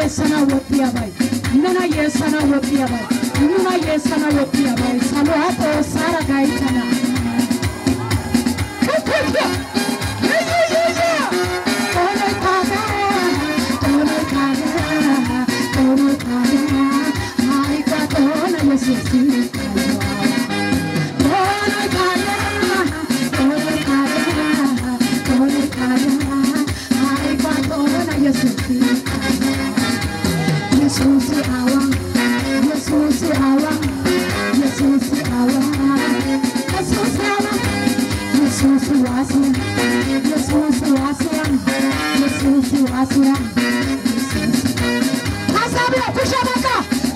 yeessana woxxiyabay nena yeessana woxxiyabay nuna yeessana woxxiyabay saluwa xoossaara gayttana Xooloy taagaa, xooloy taagaa, xooloy taagaa, haayika xoona yesuusi xooloy taagaa, xooloy taagaa, xooloy taagaa, haayika xoona yesuusi Yesuusi awa, Yesuusi awa, Yesuusi awa, Yesuusi awa, Yesuusi waasiya, Yesuusi waasiya, Yesuusi waasiya, Yesuusi. Hasabiya kushabaka.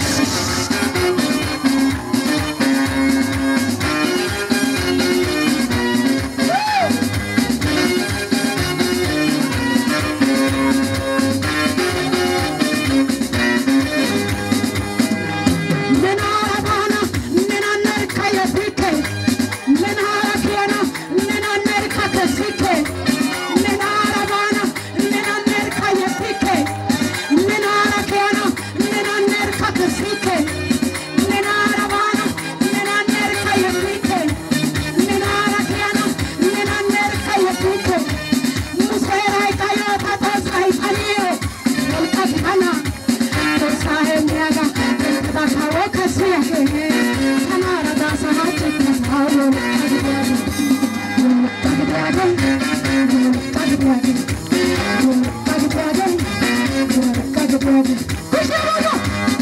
Nenara bana, nenaner kaya bike, nenara kiana, nenaner kaka sike, nenara bana, nenaner kaya bike, nenara kiana, nenaner kaka sike, nenara bana, nenaner kaya bike, nenara kiana, nenaner kaya bike, musera kayo tatos ay paniyo, volkakana, tosahe miaga, Bakawo kasiya kene, kanara da sahache kasawo, kagidyage, kagidyage, kagidyage, kagidyage, kagidyage. Kushabaga!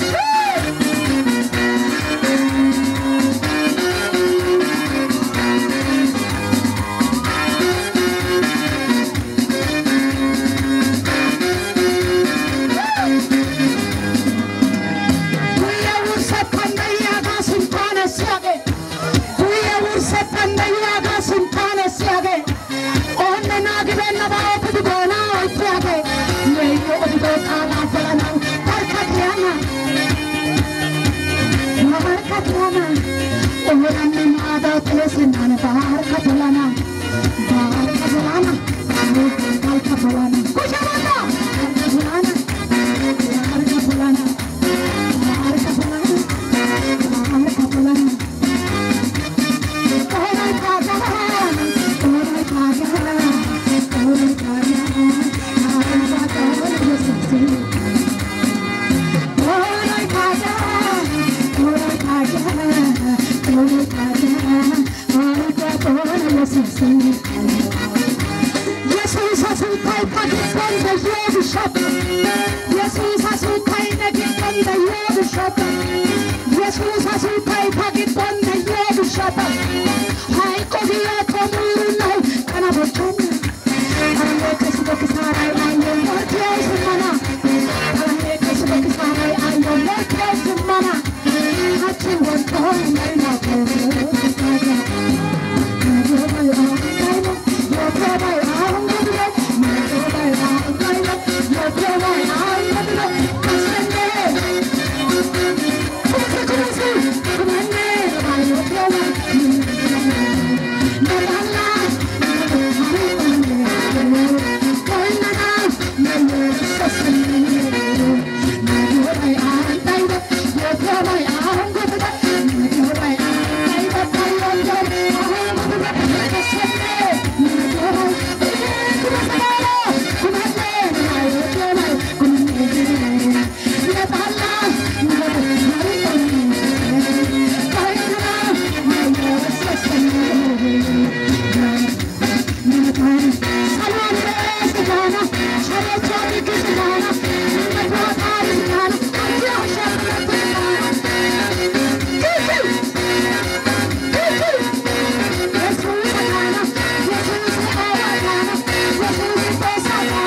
Kuya ursa pandaya ga sultana siage. Kuya ursa pandaya ga sultana siage. Onne nagbe na bao kudu gona oitiage. Yeyo odigo kala falana barkatiana. Barkatiana. Oranne nada tlesinana barkatiana. Barkatiana. Barkatiana. Kushamata. Barkatiana. Barkatiana. Jesus has who paid for the from the years of shopping. Jesus has who paid the gift from the years of shopping. Jesus has who paid for the from the years of shopping. Hai kogiya komuru no kana bochana. Kana kasi ko kisarai ayo mortiya sumana. Kana kasi ko kisarai ayo mortiya sumana. Hachi won ko mai na ko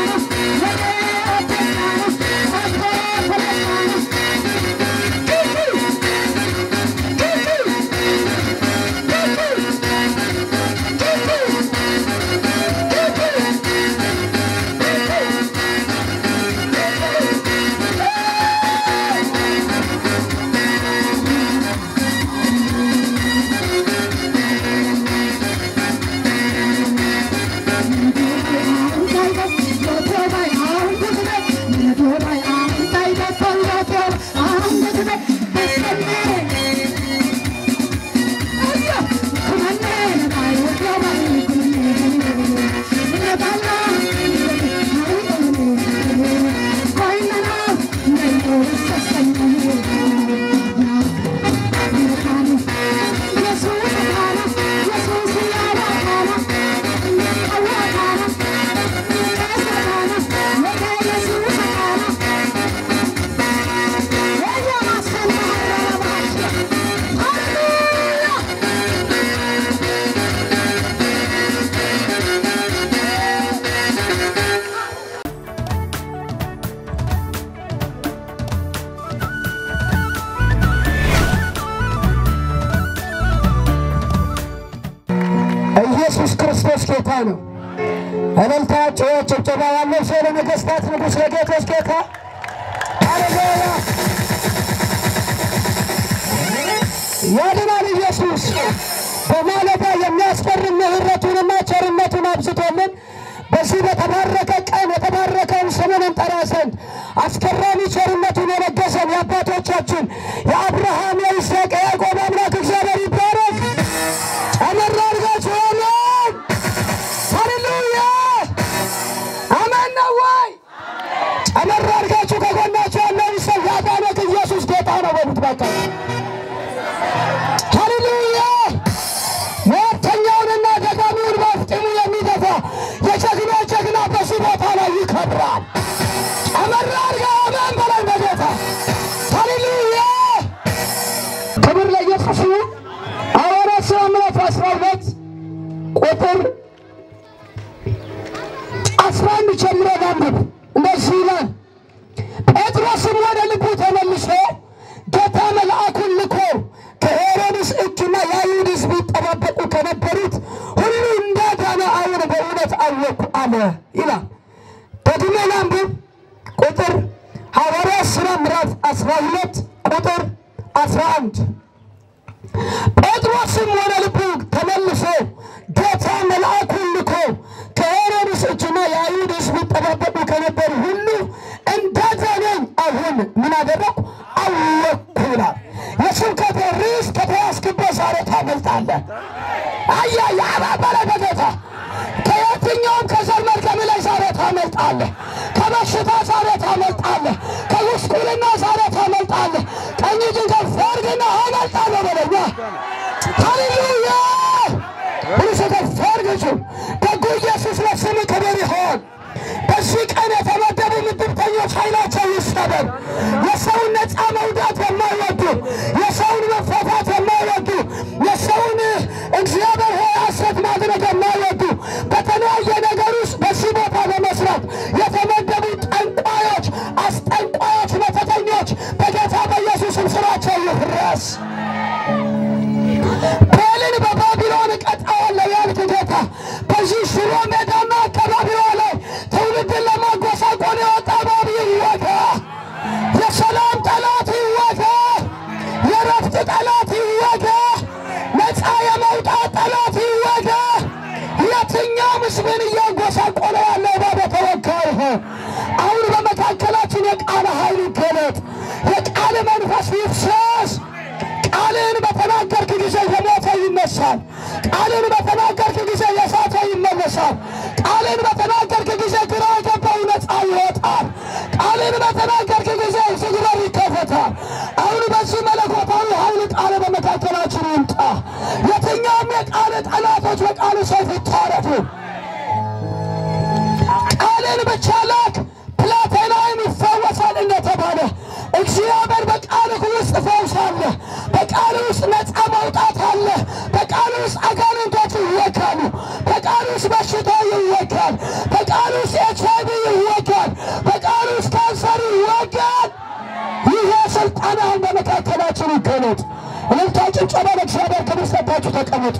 Thank you. ነው። እልልታ፣ ጩኸት፣ ጭብጨባ ያለው ሰው ለነገሥታት ንጉሥ ለጌቶች ጌታ ሃሌሉያ! ያድናል ኢየሱስ በማለዳ የሚያስፈርም ምሕረቱንና ቸርነቱን አብዝቶልን በዚህ በተባረከ ቀን የተባረከውን ስሙን እንጠራ ዘንድ አስገራሚ ቸርነቱን የለገሰን የአባቶቻችን የአብርሃም የይስሐቅ የያዕቆብ አምላክ እግዚአብሔር ይባረክ። ጨመር አድርጋችሁ አሜን፣ ሃሌሉያ፣ አሜን ነው ወይ? ጨመር አድርጋችሁ ከጎናችሁ ያለውን ሰው ያዳነክ ኢየሱስ ጌታ ነው በሉት ባካችሁ። ሃሌሉያ ሟርተኛውንና ደጋሚውን በፍጢሙ የሚገፋ የጀግኖች ጀግና በዚህ ቦታ ላይ ይከብራል። ጨመር አድርጋ አሜን በላይ በጌታ ሃሌሉያ ክብር ለኢየሱስ ይሁን። ሐዋርያት ሥራ ምዕራፍ አስራ ሁለት ቁጥር አስራ አንድ ጀምሮ ላንብብ። እንደዚህ ይላል ጴጥሮስም ወደ ልቡ ተመልሶ ጌታ መልአኩን ልኮ ከሄሮድስ እጅና የአይሁድ ሕዝብ ይጠባበቁ ከነበሩት ሁሉ እንዳዳነ አሁን በእውነት አወቅኩ አለ ይላል። ደግሜ ላንብብ። ቁጥር ሐዋርያት ሥራ ምዕራፍ 12 ቁጥር 11 ጴጥሮስም ወደ ልቡ ተመልሶ ጌታ መልአኩን ልኮ ከሄሮድስ እጅና የአይሁድ ሕዝብ ይጠባበቁ ከነበሩ ሁሉ እንዳዳነኝ አሁን ምን አደረግኩ አወቅኩ ይላል። የስብከት ርዕስ ከተያዝክበት ዛሬ ታመልጣለህ። አያ ያባበለ በጌታ ከየትኛውም ከዘር መርገም ላይ ዛሬ ታመልጣለህ። ከበሽታ ዛሬ ታመልጣለህ። ከጉስቁልና ዛሬ ታመልጣለህ። ቀኝ እጅን ከፍ አድርግና አመልጣለሁ በለኛ። ሃሌሉያ ሁሉ ከፍ አድርግ። ደጉ ኢየሱስ ለስም ክብር ይሆን። በዚህ ቀን የተመደቡ ምድብተኞች ኃይላቸው ይሰበር። የሰውን ነፃ መውጣት የማይወዱ የሰውን መፈታት የማይወዱ የሰውን እግዚአብሔር ሆይ ሐሰት ማድረግ የማይወዱ በተለያየ ነገር ውስጥ በዚህ ቦታ ለመስራት የተመደቡ ጠንቋዮች፣ አስጠንቋዮች፣ መተተኞች በጌታ በኢየሱስም ስራቸው ይፍረስ። ቤልን በባቢሎን እቀጣዋለሁ ያልክ ጌታ በዚህ ሽሮ ሜዳና አካባቢዋ ላይ ትውልድን ለማጎሳቆል የወጣ እባብ ይወጋ። የሰላም ጠላት ይወጋ። የረፍት ጠላት ይወጋ። ነፃ የመውጣት ጠላት ይወጋ። የትኛው ምስብን እያጎሳቆለ ያለ እባብ የተወጋ ይሆን። አሁን በመካከላችን የቃል ኃይል ይገለጥ። የቃል መንፈስ ይፍሰስ። ቃልን በተናገርክ ጊዜ የሞተ ይነሳል። ቃልን በተናገርክ ጊዜ የሳተ ይመለሳል። ቃልን በተናገርክ ጊዜ ግራ የገባው ነፃ ይወጣል። ቃልን በተናገርክ ጊዜ ዝግበር ይከፈታል። አሁን በዚህ መለኮታዊ ኃይል ቃል በመካከላችን ይምጣ። የትኛውም የቃል ጠላቶች በቃል ሰይፍ ይታረዱ። ቃልን ብቻ ላክ ፕላቴናይም ይፈወሳል እንደተባለ እግዚአብሔር በቃልህ ውስጥ ፈውስ አለ። በቃል ውስጥ ነፃ መውጣት አለ። በቃል ውስጥ አጋንንቶች ይወጋሉ። በቃል ውስጥ በሽታ ይወጋል። በቃል ውስጥ ኤች አይ ቪ ይወጋል። በቃል ውስጥ ካንሰር ይወጋል። ይህ ስልጣን አሁን በመካከላችን ይገለጥ። እልልታ፣ ጭብጨባ ለእግዚአብሔር ክብር ሰጥታችሁ ተቀመጡ።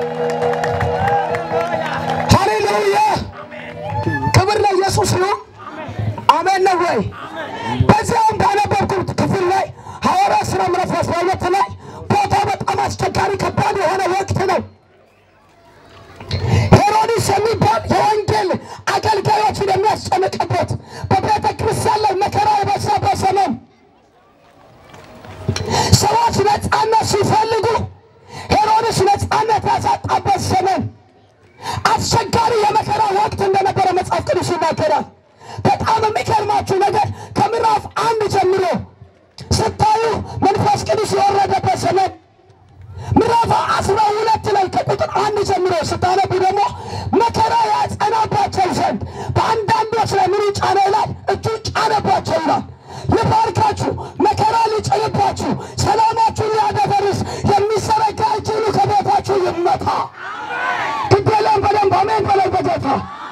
ሃሌሉያ! ክብር ለኢየሱስ ነው። አሜን ነው ወይ? በዚያም ባነበብኩት ክፍል ላይ ሐዋርያት ሥራ ምዕራፍ አስራ ሁለት ላይ ቦታው በጣም አስቸጋሪ ከባድ የሆነ ወቅት ነው። ሄሮድስ የሚባል የወንጌል አገልጋዮችን የሚያስጨንቅበት በቤተ ክርስቲያን ላይ መከራ የበዛበት ዘመን፣ ሰዎች ነፃነት ሲፈልጉ ሄሮድስ ነፃነት ያሳጣበት ዘመን፣ አስቸጋሪ የመከራ ወቅት እንደነበረ መጽሐፍ ቅዱስ ይናገራል። በጣም የሚገርማችሁ ነገር ከምዕራፍ አንድ ጀምሮ ስታዩ መንፈስ ቅዱስ የወረደበት ዘመን ምዕራፍ አስራ ሁለት ላይ ከቁጥር አንድ ጀምሮ ስታነቡ ደግሞ መከራ ያጸናባቸው ዘንድ በአንዳንዶች ላይ ምን ጫነ ይላል? እጁ ጫነባቸው ይላል። ልባርካችሁ፣ መከራ ሊጭንባችሁ፣ ሰላማችሁን ሊያደፈርስ የሚዘረጋ እጅ ሁሉ ከቤታችሁ ይመታ። ግደለም በደንብ አሜን በላይ በጌታ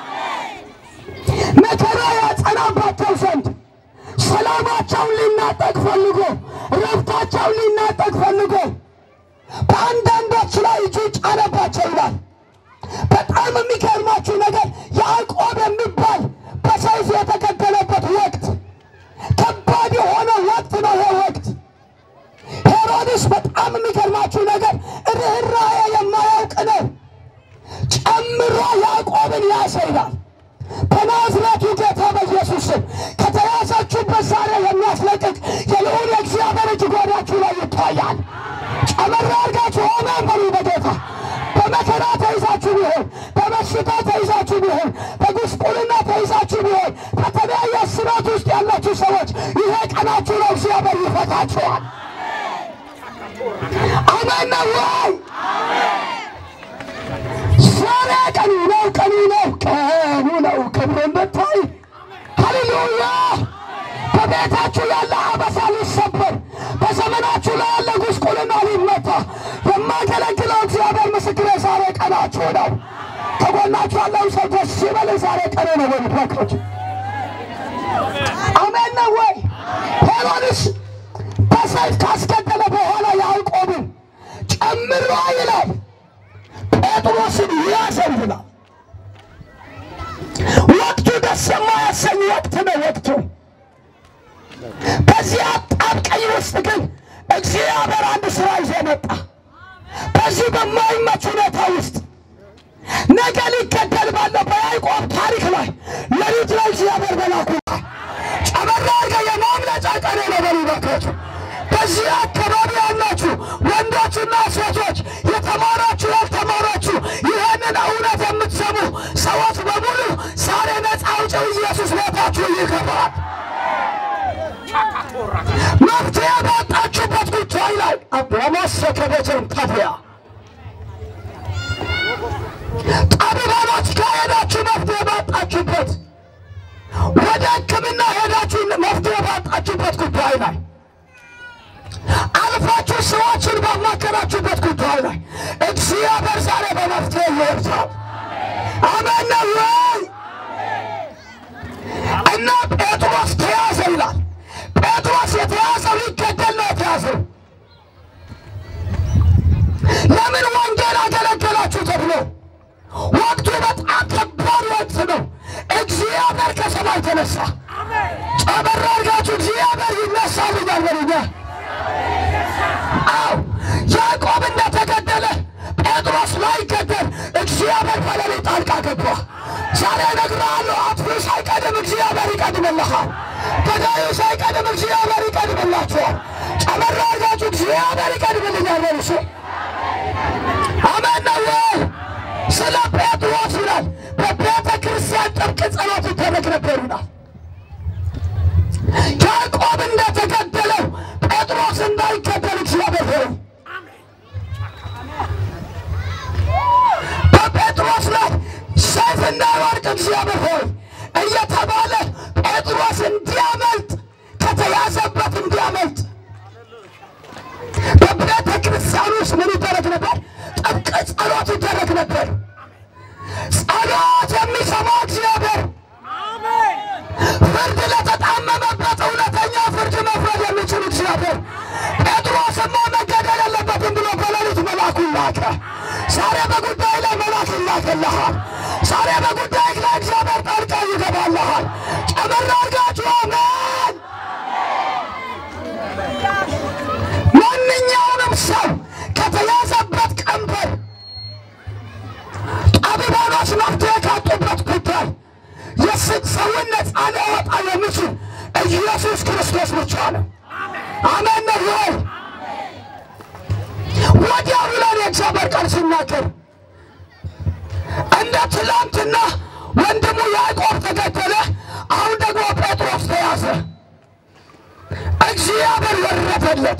መከራ ያጸናባቸው ዘንድ ሰላማቸውን ሊናጠቅ ፈልጎ ረፍታቸውን ሊናጠቅ ፈልጎ በአንዳንዶች ላይ እጁ ጫነባቸው ይላል። በጣም የሚገርማችሁ ነገር ያዕቆብ የሚባል በሰይፍ የተገደለበት ወቅት ከባድ የሆነ ወቅት ነው። ይሄ ወቅት ሄሮድስ በጣም የሚገርማችሁ ነገር ርኅራኄ የማያውቅ ነው። ጨምሮ ያዕቆብን ያሰይዳል። በናዝሬቱ ጌታ በኢየሱስ ስም ከተያዛችሁበት ዛሬ የሚያስለቅቅ የልዑል የእግዚአብሔር እጅ ጓዳችሁ ላይ ይታያል። ጨመር አድርጋችሁ አሜን በሉ በጌታ በመከራ ተይዛችሁ ቢሆን በበሽታ ተይዛችሁ ቢሆን በጉስቁልና ተይዛችሁ ቢሆን በተለያየ እስራት ውስጥ ያላችሁ ሰዎች ይሄ ቀናችሁ ነው። እግዚአብሔር ይፈታችኋል። አሜን ነው ወይ? ዛሬ ቀኑ ነው፣ ቀኑ ነው፣ ቀኑ ነው። ክብርን ብታይ ሃሌሉያ። በቤታችሁ ያለ አበሳ ሊሰበር፣ በዘመናችሁ ላይ ያለ ጉስቁልና ሊመታ የማገለግለው እግዚአብሔር ምስክሬ ዛሬ ቀናችሁ ነው። ከጎናችሁ ያለው ሰው ደስ ይበል። ዛሬ ቀኑ ነው ወይ ብትመክሩት አሜን ነው ወይ? ሄሮድስ በሰይፍ ካስገደለ በኋላ ያዕቆብን ጨምሮ ይላል ጴጥሮስን ያዘው ይላል። ወቅቱ ደስ የማያሰኝ ወቅት ነው። ወቅቱ በዚህ አጣብቀኝ ውስጥ ግን እግዚአብሔር አንድ ስራ ይዞ መጣ። በዚህ በማይመች ሁኔታ ውስጥ ነገ ሊገደል ባለው በያዕቆብ ታሪክ ላይ ሌሊት ላይ እግዚአብሔር መላኩ ጨመራ አድርገ የማምለጫ ቀን ነው በሉ እባካችሁ። በዚህ አካባቢ ያላችሁ ወንዶችና ሴቶች የተማራችሁ ያልተማራችሁ ይህንን እውነት የምትሰሙ ሰዎች በሙሉ ዛሬ ነፃ አውጪው ኢየሱስ ቤታችሁ ይገባል። መፍትሄ ባጣችሁበት ጉዳይ ላይ በማሰከበትን ታዲያ ጠቢባኖች ከሄዳችሁ መፍትሄ ባጣችሁበት ወደ ሕክምና ሄዳችሁ መፍትሄ ባጣችሁበት ጉዳይ ላይ አልፋችሁ ሰዎችን ባማከራችሁበት ጉዳይ ላይ እግዚአብሔር ዛሬ በመፍትሄ ይወርሳል። አሜን ነው ወይ? እና ጴጥሮስ ተያዘ ይላል። ጴጥሮስ የተያዘው ሊገደል ነው የተያዘው። ለምን ወንጌል አገለገላችሁ ተብሎ ወቅቱ በጣም ከባድ ወቅት ነው። እግዚአብሔር ከሰማይ ተነሳ። ጨመር አድርጋችሁ እግዚአብሔር ይነሳል እያልበሉኛ አው ያዕቆብ እንደተገደለ ጴጥሮስ ላይገደል እግዚአብሔር በሌሊት ጣልቃ ገባ። ዛሬ እነግርሃለሁ፣ አጥፊው ሳይቀድም እግዚአብሔር ይቀድምልሃል። ገዳዩ ሳይቀድም እግዚአብሔር ይቀድምላችኋል። ጨመር አድርጋችሁ እግዚአብሔር ይቀድምልኛል በሉ እስኪ። አሜን ነው ወይ? ስለ ጴጥሮስ ይላል በቤተ ክርስቲያን ጥብቅ ጸሎት ይደረግ ነበር ይላል። ያዕቆብ እንደተገደለው ጴጥሮስ እንዳይገደል እግዚአብሔር ሆይ በጴጥሮስ ላይ ሰይፍ እንዳይወድቅ እግዚአብሔር ሆይ እየተባለ ጴጥሮስ እንዲያመልጥ ከተያዘበት እንዲያመልጥ በቤተ ክርስቲያን ውስጥ ምን ይደረግ ነበር? ጥብቅ ጸሎት ይደረግ ነበር። ጸሎት የሚሰማ እግዚአብሔር ፍርድ ለተጣመመበት እውነተኛ ፍርድ መፍረድ የሚችል እግዚአብሔር ጴጥሮስማ መገደል የለበትም ብሎ በሌሊት መልአኩን ላከ። ዛሬ በጉዳይ ላይ መልአክ ይላክልሃል። ዛሬ በጉዳይ ላይ እግዚአብሔር ጣልቃ ይገባልሃል። ጨመር አድርጋችሁ አሜን። ማንኛውንም ሰው ከተያዘበት ቀንበር ጠቢባኖች መፍትሄ ካጡበት ጉዳይ የስግ ሰውን ነፃ ሊያወጣ የሚችል ኢየሱስ ክርስቶስ ብቻ ነው። አሜን ነው ወይ? ወዲያው ብለን የእግዚአብሔር ቃል ሲናገር እንደ ትላንትና ወንድሙ ያዕቆብ ተገደለ፣ አሁን ደግሞ ጴጥሮስ ተያዘ። እግዚአብሔር ወረደለት።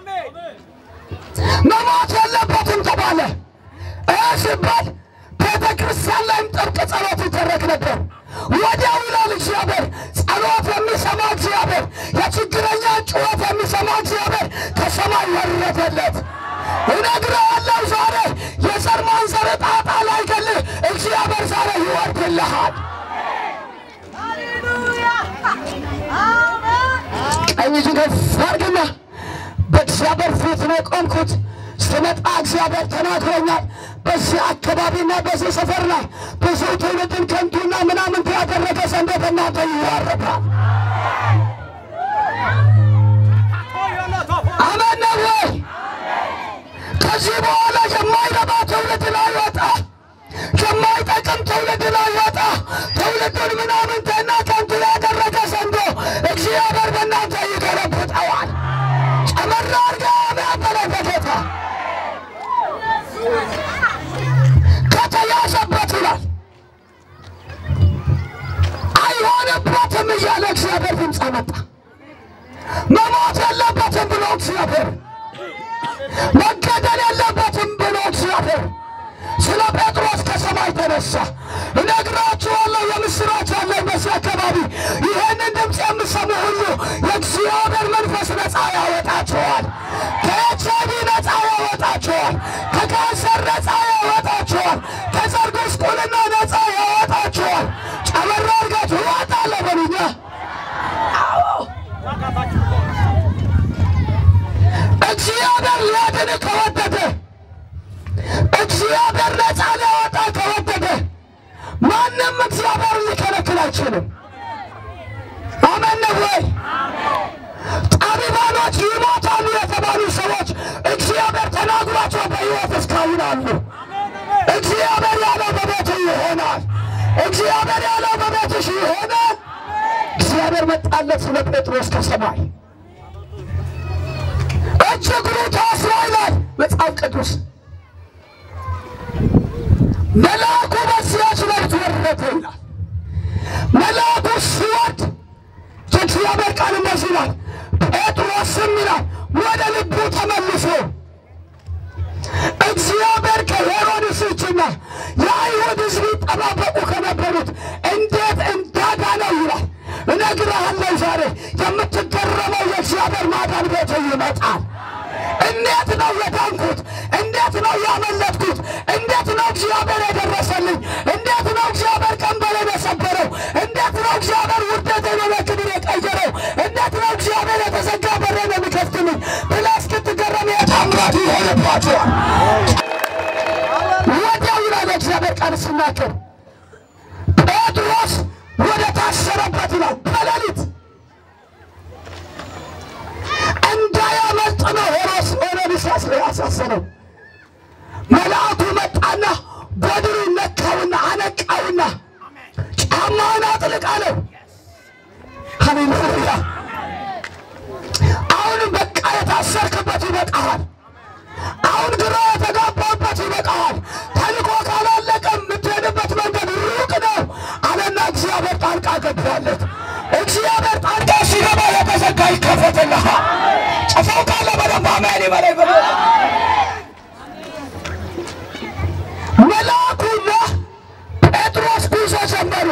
መሞት የለበትም ተባለ። ይህ ሲባል ቤተ ክርስቲያን ላይም ጥብቅ ጸሎት ይደረግ ነበር። ወዲያው ይላል እግዚአብሔር፣ ጸሎት የሚሰማ እግዚአብሔር፣ የችግረኛ ጩኸት የሚሰማ እግዚአብሔር ከሰማይ ወረደለት። እነግርሃለሁ ዛሬ የዘር ማንዘር ጣጣ ላይ ገልህ እግዚአብሔር ዛሬ ይወርድልሃል። ቀኝ እጅን ከፍ አድርግና በእግዚአብሔር ፊት ነው የቆምኩት። ስመጣ እግዚአብሔር ተናግሮኛል። በዚህ አካባቢና በዚህ ሰፈር ላይ ብዙ ትውልድን ከንቱና ምናምን ያደረገ ዘንዶ በእናንተ ይዋረዳል። አሜን ነው ወይ? ከዚህ በኋላ የማይረባ ትውልድ ላይ ወጣ፣ የማይጠቅም ትውልድ ላይ ወጣ። ትውልዱን ምናምንቴና ከንቱ ያደረገ ዘንዶ እግዚአብሔር በእናንተ ይገለብጠዋል። ጨመራ አድርጋ አሜን በላይ በጌታ ከተያዘበት ይላል አይሆንበትም እያለ እግዚአብሔር ድምፅ አመጣ። መሞት የለበትም ብሎ እግዚአብሔር መገደል የለበትም ብሎ እግዚአብሔር ስለ ጴጥሮስ ከሰማይ ተነሳ። እነግራችኋለሁ የምስራች አለኝ በዚህ አካባቢ ይህንን ድምፅ የምሰሙ ሁሉ የእግዚአብሔር መንፈስ ነፃ ያወጣችኋል። ከኤች አይ ቪ ነፃ ያወጣችኋል። ከካንሰር ነፃ ያወጣችኋል። ከዘር ጉስቁልና ነፃ ያወጣችኋል። ጨመራ እርጋችሁ እወጣለሁ በሉኛ። እግዚአብሔር ሊያድን ከወደደ እግዚአብሔር ነፃ ሊያወጣ ከወደደ ማንም እግዚአብሔር ሊከለክል አይችልም። አሜን ነው ወይ? ጠቢባኖች ይሞታሉ የተባሉ ሰዎች እግዚአብሔር ተናግሯቸው በሕይወት እስካሁን አሉ። እግዚአብሔር ያለው በቤቱ ይሆናል። እግዚአብሔር ያለው በቤትሽ ይሆናል። እግዚአብሔር መጣለት ስለ ጴጥሮስ ከሰማይ እጅ እግሩ ታስሮ ይላል መጽሐፍ ቅዱስ። መልአኩ በዚያች ሌሊት ወረደ ይላል። መልአኩ ሲወርድ የእግዚአብሔር ቃል እንደዚህ ይላል፣ ጴጥሮስም ይላል ወደ ልቡ ተመልሶ እግዚአብሔር ከሄሮድስ እጅና የአይሁድ ሕዝብ ይጠባበቁ ከነበሩት እንዴት እንዳዳነው ይላል። እነግርሃለሁ ዛሬ የምትገረመው የእግዚአብሔር ማዳን ቤት ይመጣል። እንዴት ነው የዳንኩት? እንዴት ነው ያመለጥኩት? እንዴት ነው እግዚአብሔር የደረሰልኝ? እንዴት ነው እግዚአብሔር ቀንበሌን የሰበረው? እንዴት ነው እግዚአብሔር ውርደቴን ወደ ክብር የቀየረው? እንዴት ነው እግዚአብሔር የተዘጋ በሬን የሚከፍትልኝ ብለህ እስክትገረም የታምራት ይሆንባቸዋል። ወዲያው ይላል የእግዚአብሔር ቃል ሲናገር ጴጥሮስ ወደ ታሰረበት ይላል በሌሊት እንዳያመልጥ ነው ሄሮስ ሄሮድስ ያሳሰረው። መልአኩ መጣና በድሩ ነካውና አነቃውና ጫማውን አጥልቅ አለው። ሃሌሉያ! አሁንም በቃ የታሰርክበት ይበቃሃል። አሁን ግራ የተጋባበት ይበቃሃል። ተልኮ ካላለቀ የምትሄድበት መንገድ ሩቅ ነው አለና እግዚአብሔር ጣልቃ ገባለት። እግዚአብሔር ጣልቃ ሲገባ የተዘጋ ይከፈትልሃል። ጨፋው ካለ በደንብ አሜን ይበለኝ ብሎ መልአኩና ጴጥሮስ ጉዞ ጀመሩ።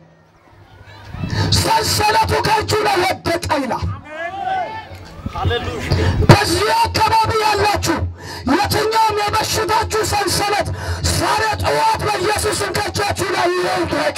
ሰንሰለቱ ከእጁ ላይ ወደቀ ይላል። በዚህ አካባቢ ያላችሁ የትኛውም የበሽታችሁ ሰንሰለት ዛሬ ጠዋት በኢየሱስም ከእጃችሁ ላይ ይውደቅ።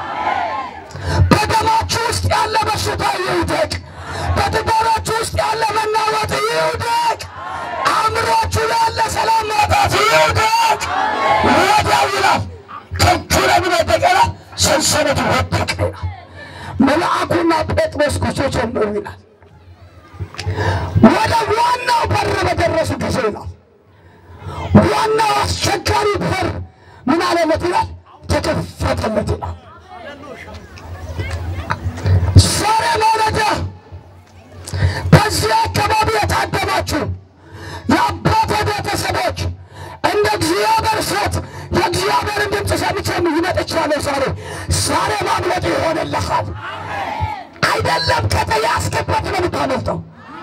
በደማችሁ ውስጥ ያለ በሽታ ይውደቅ። በትዳራችሁ ውስጥ ያለ መናወጥ ይውደቅ። አእምሯችሁ ላይ ያለ ሰላም ማጣት ይውደቅ። ወዲያው ይላል ከእጁ ላይ ምን ወደቀ ይላል? ሰንሰለቱ ወደቀ ይላል። መልአኩና ጴጥሮስ ጉዞ ጀመሩ ይላል። ወደ ዋናው በር በደረሱ ጊዜ ነው። ዋናው አስቸጋሪ በር ምን አለለት ይላል? ተከፈተለት ይላል። ዛሬ ማለዳ በዚህ አካባቢ የታደማችሁ የአባተ ቤተሰቦች እንደ እግዚአብሔር ሴት የእግዚአብሔርን ድምፅ ሰምቼ ይመጥቻለሁ። ዛሬ ዛሬ ማምለጥ ይሆንልሃል። አይደለም ከተያዝክበት ነው የምታመልጠው።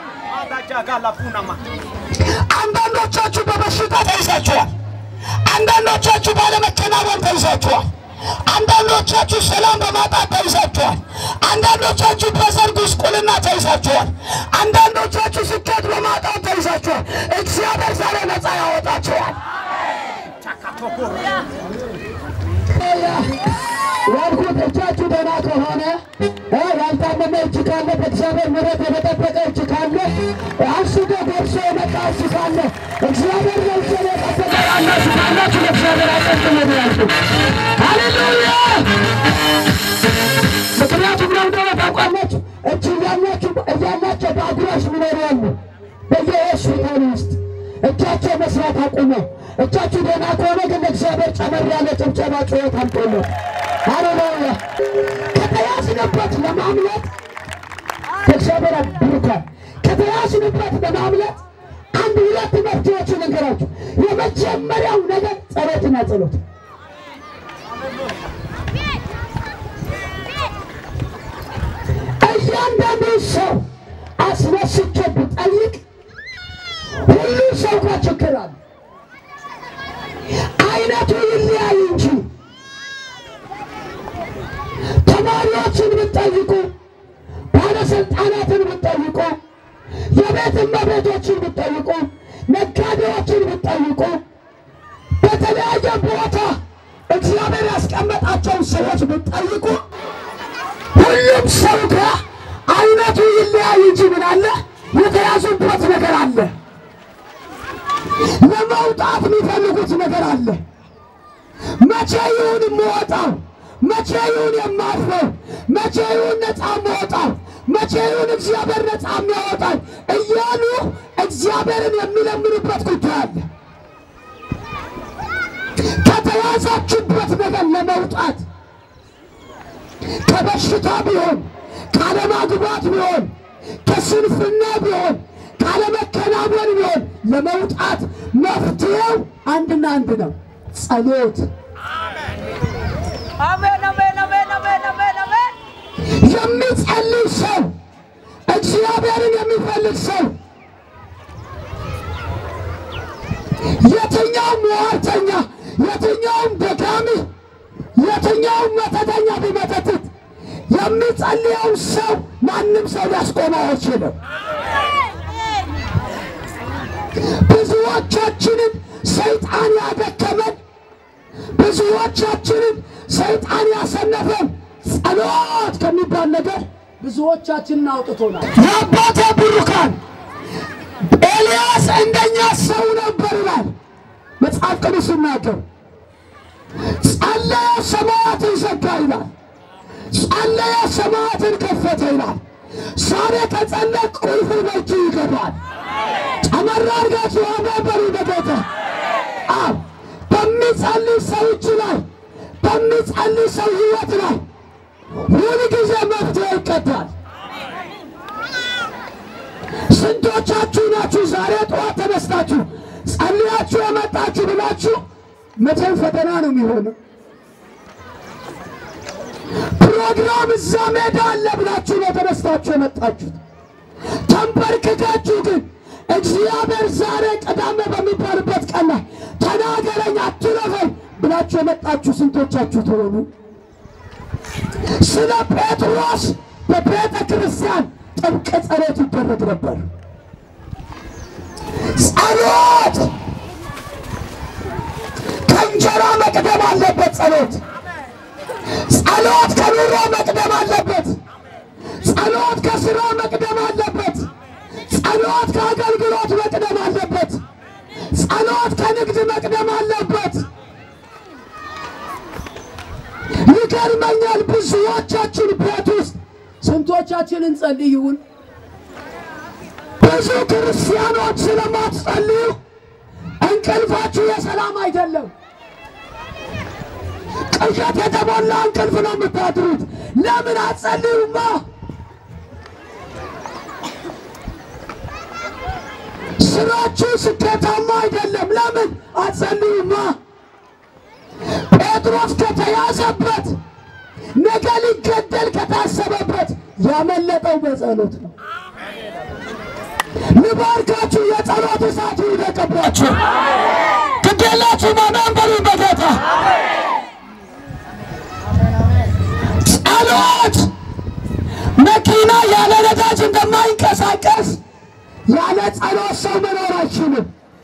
አንዳንዶቻችሁ በበሽታ ተይዛችኋል። አንዳንዶቻችሁ ባለመከናወን ተይዛችኋል። አንዳንዶቻችሁ ሰላም በማጣት ተይዛችኋል። አንዳንዶቻችሁ በዘር ጉስቁልና ተይዛችኋል። አንዳንዶቻችሁ ስኬት በማጣት ተይዛችኋል። እግዚአብሔር ዛሬ ነፃ ያወጣችኋል። ያልኩት እጃችሁ ደህና ከሆነ እ ያልታመመ እጅ ካለ በእግዚአብሔር ምሕረት የተጠበቀ እጅ ካለ አንስቶ ደርሶ የመጣ እጅ ካለ እግዚአብሔር ነገር አቀርቅመላችሁ። ሃሌሉያ! ምክንያቱም ነው እንደሆነ ታውቃላችሁ። እጅ እያላችሁ እያላቸው በአጉራሽ ሚኖሩ ያሉ በየሆስፒታሉ ውስጥ እጃቸው መስራት አቁመው እጃችሁ ደህና ከሆነ ግን እግዚአብሔር ጨመር ያለ ጭብጨባ ጩኸት አምጦለት ሃሌሉያ! ከተያዝንበት ለማምለጥ ከእግዚአብሔር ብሩካን ከተያዝንበት ለማምለጥ አንድ ሁለት መፍትሄዎችን ነገራችሁ። የመጀመሪያው ነገር ጸሎትና ጸሎት እያንዳንዱ ሰው አስነስቼ ብጠይቅ ሁሉ ሰው ጋር ችግር አለ። አይነቱ ይለያይ እንጂ ተማሪዎችን ብትጠይቁ፣ ባለስልጣናትን ብትጠይቁ፣ የቤት እመቤቶችን ብትጠይቁ፣ ነጋዴዎችን ብትጠይቁ፣ በተለያየ ቦታ እግዚአብሔር ያስቀመጣቸውን ሰዎች ብትጠይቁ ሁሉም ሰው ጋር አይነቱ ይለያይ እንጂ ምን አለ? የተያዙበት ነገር አለ። ለመውጣት የሚፈልጉት ነገር አለ። መቼ ይሁን የምወጣው? መቼ ይሁን የማርፈው? መቼ ይሁን ነፃ የምወጣው? መቼ ይሁን እግዚአብሔር ነፃ የሚያወጣኝ? እያሉ እግዚአብሔርን የሚለምኑበት ጉዳይ አለ። ከተያዛችሁበት ነገር ለመውጣት ከበሽታ ቢሆን ካለማግባት ቢሆን ከስንፍና ቢሆን ካለመከናወን ቢሆን ለመውጣት መፍትሄው አንድና አንድ ነው፣ ጸሎት። አሜን አሜን አሜን አሜን አሜን አሜን። የሚጸልይ ሰው እግዚአብሔርን የሚፈልግ ሰው የትኛውም ሟርተኛ፣ የትኛውም ደጋሚ፣ የትኛውም መተተኛ ቢመተትት የሚጸልየው ሰው ማንም ሰው ሊያስቆመው አይችልም። ብዙዎቻችንን ሰይጣን ያደከመን፣ ብዙዎቻችንን ሰይጣን ያሰነፈን ጸሎት ከሚባል ነገር ብዙዎቻችንን አውጥቶናል። የአባቴ ብሩካን ኤልያስ እንደኛ ሰው ነበር ይላል መጽሐፍ ቅዱስ ሲናገር። ጸለየ፣ ሰማያትን ዘጋ ይላል። ጸለየ፣ ሰማያትን ከፈተ ይላል። ዛሬ ከጸለቅ ቁልፉ በእጅ ይገባል። ጨመር አድርጋችሁ አሜን በሉ በጌታ አብ በሚጸልይ ሰው እጅ ላይ በሚጸልይ ሰው ሕይወት ላይ ሁል ጊዜ መፍትሄ ይቀዳል። ስንቶቻችሁ ናችሁ ዛሬ ጠዋት ተነስታችሁ ጸልያችሁ የመጣችሁ ብላችሁ መቼም ፈተና ነው የሚሆነው። ፕሮግራም እዛ ሜዳ አለ ብላችሁ ነው ተነስታችሁ የመጣችሁት። ተንበርክካችሁ ግን እግዚአብሔር ዛሬ ቅዳሜ በሚባልበት ቀን ላይ ተናገረኝ አትለፈኝ ብላችሁ የመጣችሁ ስንቶቻችሁ ትሆኑ? ስለ ጴጥሮስ በቤተ ክርስቲያን ጥብቅ ጸሎት ይደረግ ነበር። ጸሎት ከእንጀራ መቅደም አለበት። ጸሎት ጸሎት ከኑሮ መቅደም አለበት። ጸሎት ከስራ መቅደም አለበት። ጸሎት ከአገልግሎት መቅደም አለበት። ጸሎት ከንግድ መቅደም አለበት። ይገርመኛል። ብዙዎቻችን ቤት ውስጥ ስንቶቻችን እንጸልይ ይሁን? ብዙ ክርስቲያኖች ስለማትጸልዩ እንቅልፋችሁ የሰላም አይደለም። ቅዠት የተሞላ እንቅልፍ ነው የምታድሩት። ለምን አትጸልዩማ? ስራችሁ ስኬታማ አይደለም። ለምን አትጸልዩማ? ጴጥሮስ ከተያዘበት ነገ ሊገደል ከታሰበበት ያመለጠው በጸሎት ነው። ልባርካችሁ፣ የጸሎት እሳት ይውደቅባችሁ። ግዴላችሁ ማመን በሉ በጌታ ጸሎት መኪና ያለ ነዳጅ እንደማይንቀሳቀስ ያለ ጸሎት ሰው መኖር አይችልም።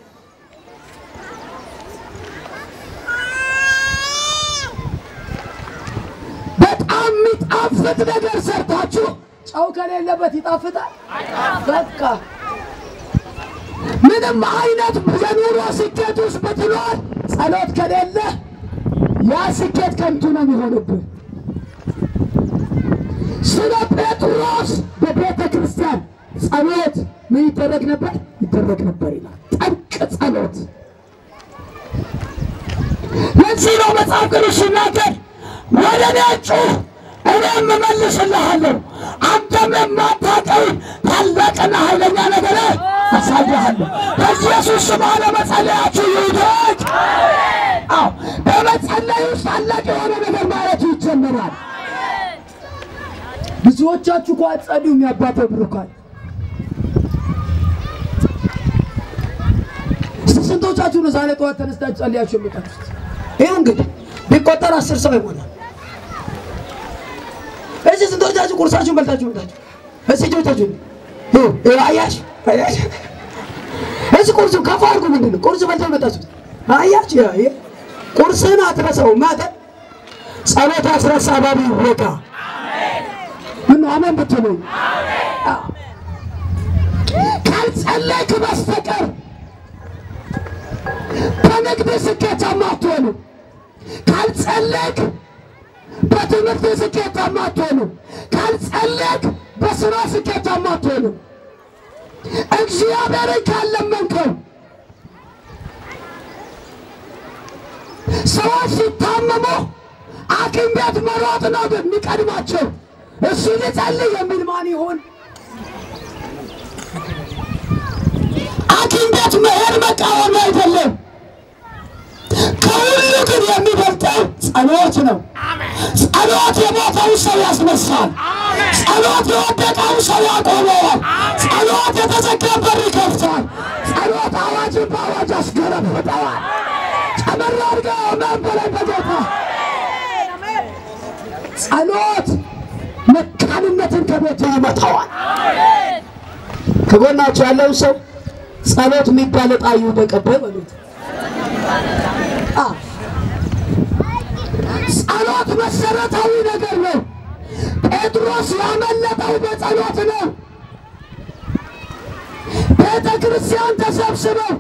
በጣም የሚጣፍጥ ነገር ሰርታችሁ ጨው ከሌለበት ይጣፍጣል? በቃ ምንም አይነት የኑሮ ስኬት ውስጥ ብትኖር ጸሎት ከሌለ ያ ስኬት ከንቱ ነው የሚሆንብህ። ስለ ጴጥሮስ በቤተ ክርስቲያን ጸሎት ምን ይደረግ ነበር? ይደረግ ነበር ይላል። ጠንቅ ጸሎት። ለዚህ ነው መጽሐፍ ቅዱስ ሲናገር ወደ እኔ ጩኽ እኔም እመልስልሃለሁ፣ አንተም የማታውቀውን ታላቅና ኃይለኛ ነገር አሳይሃለሁ። በኢየሱስ ስም አለመጸለያችሁ ይውደቅ። አዎ በመጸለይ ውስጥ ታላቅ የሆነ ነገር ማለቱ ይጀምራል። ብዙዎቻችሁ እኮ አትጸልዩም። የአባቴ ብሩካን ስንቶቻችሁ ነው ዛሬ ጠዋት ተነስታችሁ ጸልያችሁ የመጣችሁት? ይኸው እንግዲህ ቢቆጠር አስር ሰው ይሆናል። እዚህ ስንቶቻችሁ ቁርሳችሁን በልታችሁ መጣችሁ? እዚህ እጆቻችሁ አያሽ አያሽ እዚህ ቁርሱ ከፍ አድርጉ። ምንድን ነው ቁርስ በልተው መጣችሁት? አያች ቁርስህን አትረሳውም። ማተ ጸሎት አስረሳ ባቢ ይወቃ ምን አሜን ብትሉ ካልጸለይክ በስተቀር በንግድ ስኬታማ አትሆኑ። ካልጸለይክ በትምህርት ስኬታማ አትሆኑ። ካልጸለይክ በስራ ስኬታማ አትሆኑ። እግዚአብሔርን ካለመንከው ሰዎች ሲታመሙ ሐኪም ቤት መሮጥ ነው የሚቀድማቸው። እሱ ልጸልይ የሚል ማን ይሆን? ሐኪም ቤት መሄድ መቃወም አይደለም። ከሁሉ ግን የሚበልጠው ጸሎት ነው። ጸሎት የሞተውን ሰው ያስነሳል። ጸሎት የወደቀውን ሰው ያቆመዋል። ጸሎት የተዘጋን በር ይከፍታል። ጸሎት አዋጅን በአዋጅ ያስገለብጠዋል። ጨመር አድርገው አሜን በላይ በጌታ ጸሎት መካንነትን ከቤቱ ይመታዋል። ከጎናቸው ያለውን ሰው ጸሎት የሚባል ዕጣ ይውደቅብህ በሉት። ጸሎት መሰረታዊ ነገር ነው። ጴጥሮስ ያመለጠው በጸሎት ነው። ቤተ ክርስቲያን ተሰብስበው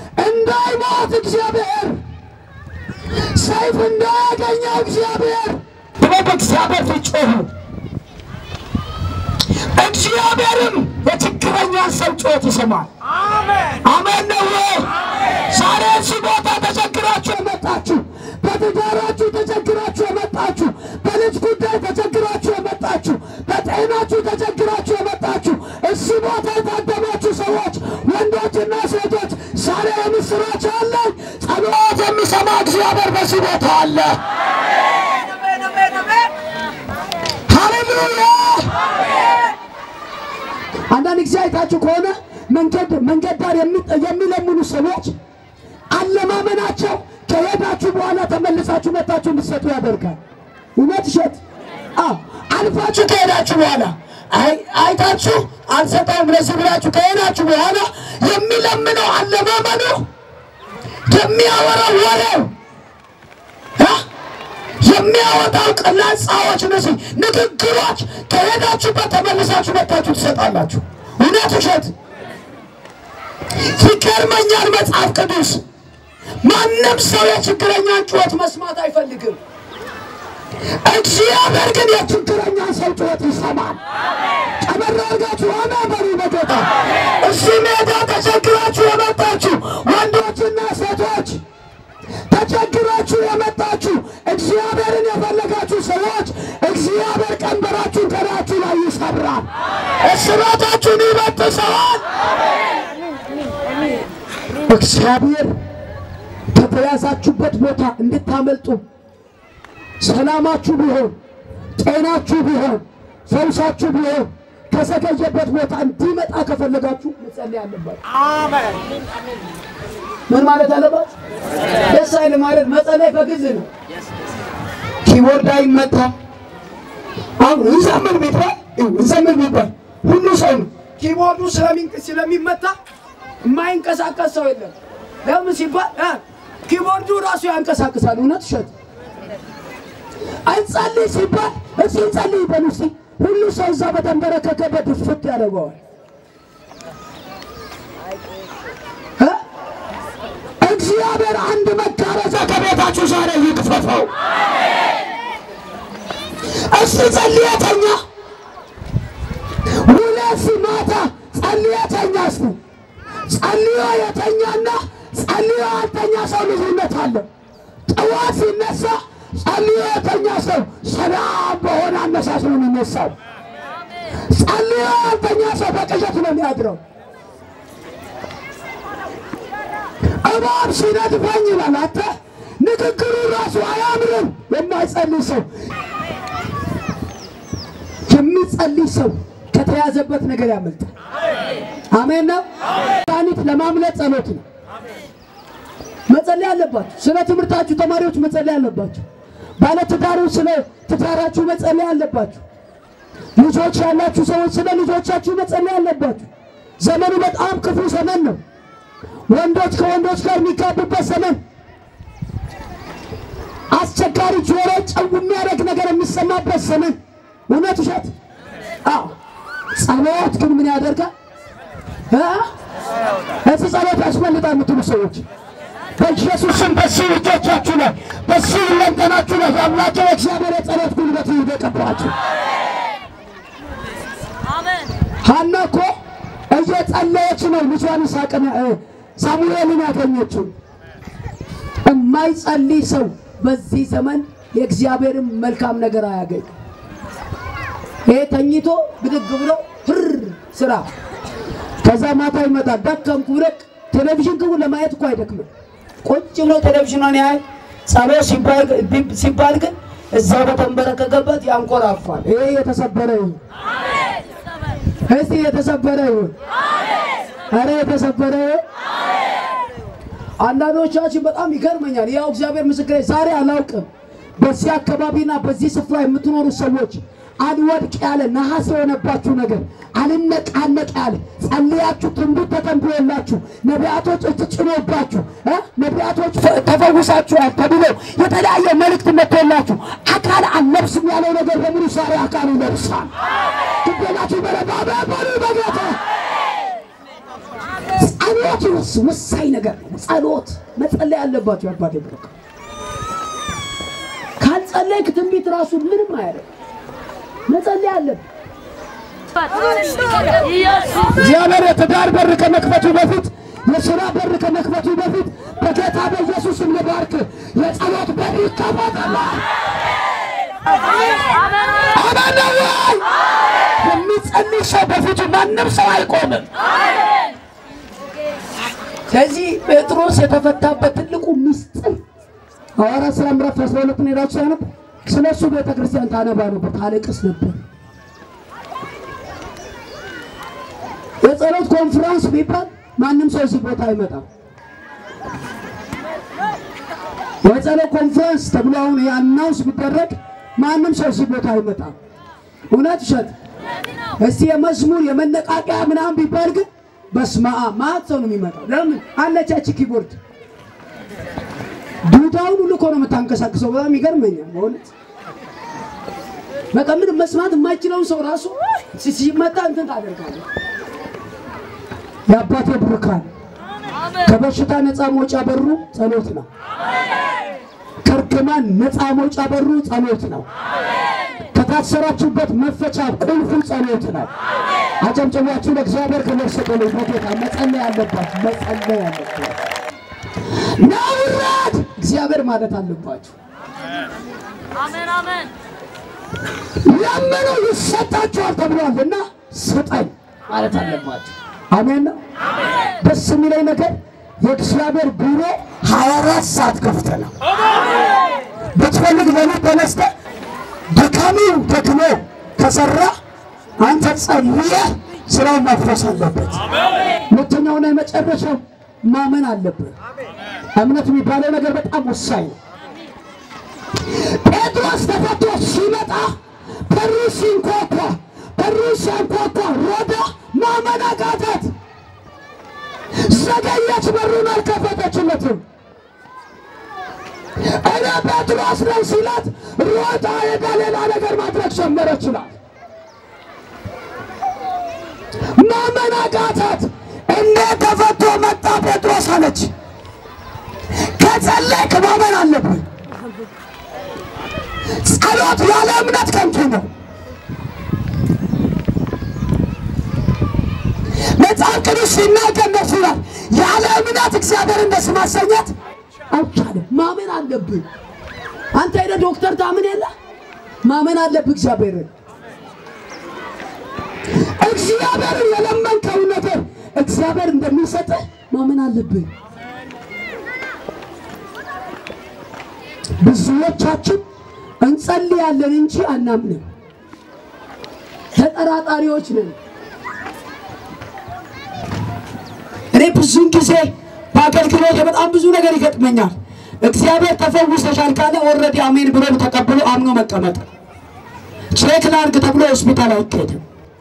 እንዳይሞት እግዚአብሔር ሰይፍ እንዳያገኘው እግዚአብሔር ብለው በእግዚአብሔር ፊት ጮኹ። እግዚአብሔርም የችግረኛን ሰው ጩኸት ይሰማል። አሜን ነው ወይ? ዛሬ እዚህ ቦታ ተቸግራችሁ የመጣችሁ፣ በትዳራችሁ ተቸግራችሁ የመጣችሁ፣ በልጅ ጉዳይ ተቸግራችሁ የመጣችሁ፣ በጤናችሁ ተቸግራችሁ የመጣችሁ እዚህ ቦታ የታደማችሁ ሰዎች ወንዶችና ሴቶች ዛሬ የምስራች አለኝ። ጸሎት የሚሰማ እግዚአብሔር በዚህ ቦታ አለ። አሜን አሜን አሜን ሃሌሉያ! አንዳንድ ጊዜ አይታችሁ ከሆነ መንገድ መንገድ ዳር የሚ- የሚለምኑ ሰዎች አለማመናቸው ከሄዳችሁ በኋላ ተመልሳችሁ መታችሁ እንድትሰጡ ያደርጋል። እውነት እሸት? አዎ አልፋችሁ ከሄዳችሁ በኋላ አይ- አይታችሁ አልሰጠውም ለዚህ ብላችሁ ከሄዳችሁ በኋላ የሚለምነው አለማመኑ የሚያወራው ወሬው እ? የሚያወጣው ቅላጻዎች እነዚህ ንግግሮች ከሄዳችሁበት ተመልሳችሁ መታችሁ ትሰጣላችሁ። እውነት ውሸት? ይገርመኛል። መጽሐፍ ቅዱስ ማንም ሰው የችግረኛን ጩኸት መስማት አይፈልግም። እግዚአብሔር ግን የችግረኛን ሰው ጩኸት ይሰማል። ጨመር አድርጋችሁ አሜን በሉ በጌታ። እዚህ ሜዳ ተቸግራችሁ የመጣችሁ ወንዶችና ሴቶች ተቸግራችሁ የመጣችሁ እግዚአብሔርን የፈለጋችሁ ሰዎች እግዚአብሔር ቀንበራችሁን ከላያችሁ ላይ ይሰብራል፣ እስራታችሁን ይበጥሰዋል። እግዚአብሔር ከተያዛችሁበት ቦታ እንድታመልጡ ሰላማችሁ ቢሆን ጤናችሁ ቢሆን ፈውሳችሁ ቢሆን ከዘገየበት ቦታ እንዲመጣ ከፈለጋችሁ መጸለይ አለባችሁ። ምን ማለት አለባት? ደስ አይል ማለት መጸለይ በግዝ ነው። ኪቦርድ አይመታ። አሁን እንዘምር ቢባል እንዘምር ቢባል ሁሉ ሰው ነው። ኪቦርዱ ስለሚንቅ- ስለሚመታ የማይንቀሳቀስ ሰው የለም። ለምን ሲባል እ ኪቦርዱ ራሱ ያንቀሳቅሳል። እውነት እሸት እንጸልይ ሲባል እስኪ እንጸልይ በሉ እስኪ ሁሉ ሰው እዛ በተንበረከከበት ድፍት ያደርገዋል እ እግዚአብሔር አንድ መጋረጃ በሕይወታችሁ ዛሬ ይክፈፈው። እስቲ ጸልየተኛ ሁለት ማታ ጸልየተኛ እስቲ ጸልዮ የተኛና ጸልዮ ያልተኛ ሰው ልዩነት አለ። ጠዋት ሲነሳ ጸልዮ የተኛ ሰው ሰላም በሆነ አነሳስ ነው የሚነሳው። ጸልዮ ያልተኛ ሰው በቅዠት ነው የሚያድረው። እባብ ሲነድፈኝ ይላል። አንተ ንግግሩ ራሱ አያምርም። የማይጸልይ ሰው የሚጸልይ ሰው ከተያዘበት ነገር ያመልጣል። አሜን ነው። መድኃኒት ለማምለጥ ጸሎት ነው። መጸለይ አለባችሁ። ስለ ትምህርታችሁ ተማሪዎች መጸለይ አለባችሁ። ባለትዳሮች ስለ ትዳራችሁ መጸለይ አለባችሁ። ልጆች ያላችሁ ሰዎች ስለ ልጆቻችሁ መጸለይ አለባችሁ። ዘመኑ በጣም ክፉ ዘመን ነው። ወንዶች ከወንዶች ጋር የሚጋቡበት ዘመን፣ አስቸጋሪ ጆሮ ጨው የሚያደርግ ነገር የሚሰማበት ዘመን። እውነት ውሸት? አዎ። ጸሎት ግን ምን ያደርጋል? እዚህ ጸሎት ያስመልጣል የምትሉ ሰዎች በኢየሱስ ስም በዚህ እጆቻችሁ ላይ በዚህ ሁለንተናችሁ ላይ የአምላኬ እግዚአብሔር የጸሎት ጉልበት ይደቀባችሁ። ሐና እኮ እየጸለየች ነው ልጇን ይስሐቅን ሳሙኤልን ያገኘችው። የማይጸልይ ሰው በዚህ ዘመን የእግዚአብሔርን መልካም ነገር አያገኝ። ይሄ ተኝቶ ብድግ ብሎ ህር ስራ ከዛ ማታ ይመጣል። ደከምኩ ብሎ ቴሌቪዥን ግቡ ለማየት እኮ አይደክምም። ቁጭ ብሎ ቴሌቪዥኗን ያህል ጸሎት ሲባል ግን እዛው በተንበረከከበት ያንኮራፋል። ይሄ የተሰበረ ይሁን እስቲ የተሰበረ ይሁን። አረ የተሰበረ ይሁን። አንዳንዶቻችን በጣም ይገርመኛል። ያው እግዚአብሔር ምስክሬ ዛሬ አላውቅም። በዚህ አካባቢና በዚህ ስፍራ የምትኖሩ ሰዎች አልወድቅ ያለ ነሐስ የሆነባችሁ ነገር አልነቃነቅ ያለ ጸልያችሁ ትንቢት ተተንብዮላችሁ ነቢያቶች እጅ ጭኖባችሁ እ ነቢያቶች ተፈውሳችኋል ተብሎ የተለያየ መልእክት መጥቶላችሁ አካል አልለብስም ያለው ነገር በሙሉ ዛሬ አካል ይለብሳል። ግዴላችሁ በረባበ በሉ በጌታ ጸሎት ወስ- ወሳኝ ነገር ነው። ጸሎት መጸለይ አለባችሁ። አባቴ ብሩክ ካልጸለይክ ትንቢት ራሱ ምንም አያደርግ። መጸለይ አለብህ። እግዚአብሔር የትዳር በር ከመክፈቱ በፊት የሥራ በር ከመክፈቱ በፊት በጌታ በኢየሱስ ስም ልባርክ። የጸሎት በር ይከፈታል። አሜን ነው ወይ? የሚጸልይ ሰው በፊቱ ማንም ሰው አይቆምም። ስለዚህ ጴጥሮስ የተፈታበት ትልቁ ምስጢር ሐዋርያት ሥራ ምዕራፍ 12 ነው ሄዳችሁ ያነብ ስለ እሱ ቤተ ክርስቲያን ታነባ ነበር፣ ታለቅስ ነበር። የጸሎት ኮንፈረንስ ቢባል ማንም ሰው እዚህ ቦታ አይመጣም። የጸሎት ኮንፈረንስ ተብሎ አሁን አናውንስ ቢደረግ ማንም ሰው እዚህ ቦታ አይመጣም። እውነት ውሸት? እስቲ የመዝሙር የመነቃቂያ ምናምን ቢባል ግን በስመ አብ ማት ሰው ነው የሚመጣው። ለምን አለቻች ኪቦርድ ዱዳውን ሁሉ እኮ ነው የምታንቀሳቅሰው። በጣም ይገርመኛል በእውነት በቃ ምንም መስማት የማይችለውን ሰው ራሱ ሲ- ሲመጣ እንትን ታደርጋለህ። የአባቴ ብሩካን ከበሽታ ነፃ መውጫ በሩ ጸሎት ነው። ከእርግማን ነፃ መውጫ በሩ ጸሎት ነው። ከታሰራችሁበት መፈቻ ቁልፉ ጸሎት ነው። አጨብጭባችሁ ለእግዚአብሔር ክብር ስጡልኝ። በጌታ መጸለይ አለባችሁ፣ መጸለይ አለባችሁ። ናውራት እግዚአብሔር ማለት አለባችሁ። አሜን አሜን። ለምኑ ይሰጣችኋል ተብሏል እና ስጠኝ ማለት አለባችሁ። አሜን ነው። ደስ የሚለኝ ነገር የእግዚአብሔር ቢሮ ሀያ አራት ሰዓት ክፍት ነው። ብትፈልግ በሌት ተነስተህ ደካሚው ደግሞ ከሰራ አንተ ጸልየህ ስራውን መፍረስ አለበት። ሁለተኛውና የመጨረሻው ማመን አለብህ። እምነት የሚባለው ነገር በጣም ወሳኝ ነው። ጴጥሮስ ተፈቶ ሲመጣ በሩ ሲንኳኳ በሩ ሲያንኳኳ ሮዳ ማመን አቃታት። ዘገየች፣ በሩን አልከፈተችለትም። እኔ ጴጥሮስ ነኝ ሲላት ሮጣ ሄዳ ሌላ ነገር ማድረግ ጀመረች ይላል። ማመን አቃታት። እንዴት ተፈቶ መጣ ጴጥሮስ አለች። ከጸለይክ ማመን አለብህ። ጸሎት ያለ እምነት ከንቱ ነው። መጽሐፍ ቅዱስ ሲናገር ደስ ይላል። ያለ እምነት እግዚአብሔርን ደስ ማሰኘት አይቻልም። ማመን አለብህ። አንተ ሄደህ ዶክተር ታምን የለ ማመን አለብህ እግዚአብሔርን እግዚአብሔርን የለመንከው ነገር እግዚአብሔር እንደሚሰጥህ ማመን አለብህ። ብዙዎቻችን እንጸልያለን እንጂ አናምንም። ተጠራጣሪዎች ነን። እኔ ብዙን ጊዜ በአገልግሎት በጣም ብዙ ነገር ይገጥመኛል። እግዚአብሔር ተፈውሰሻል ካለ ኦልሬዲ አሜን ብሎ ተቀብሎ አምኖ መቀመጥ። ቼክ ላድርግ ተብሎ ሆስፒታል አይኬድም።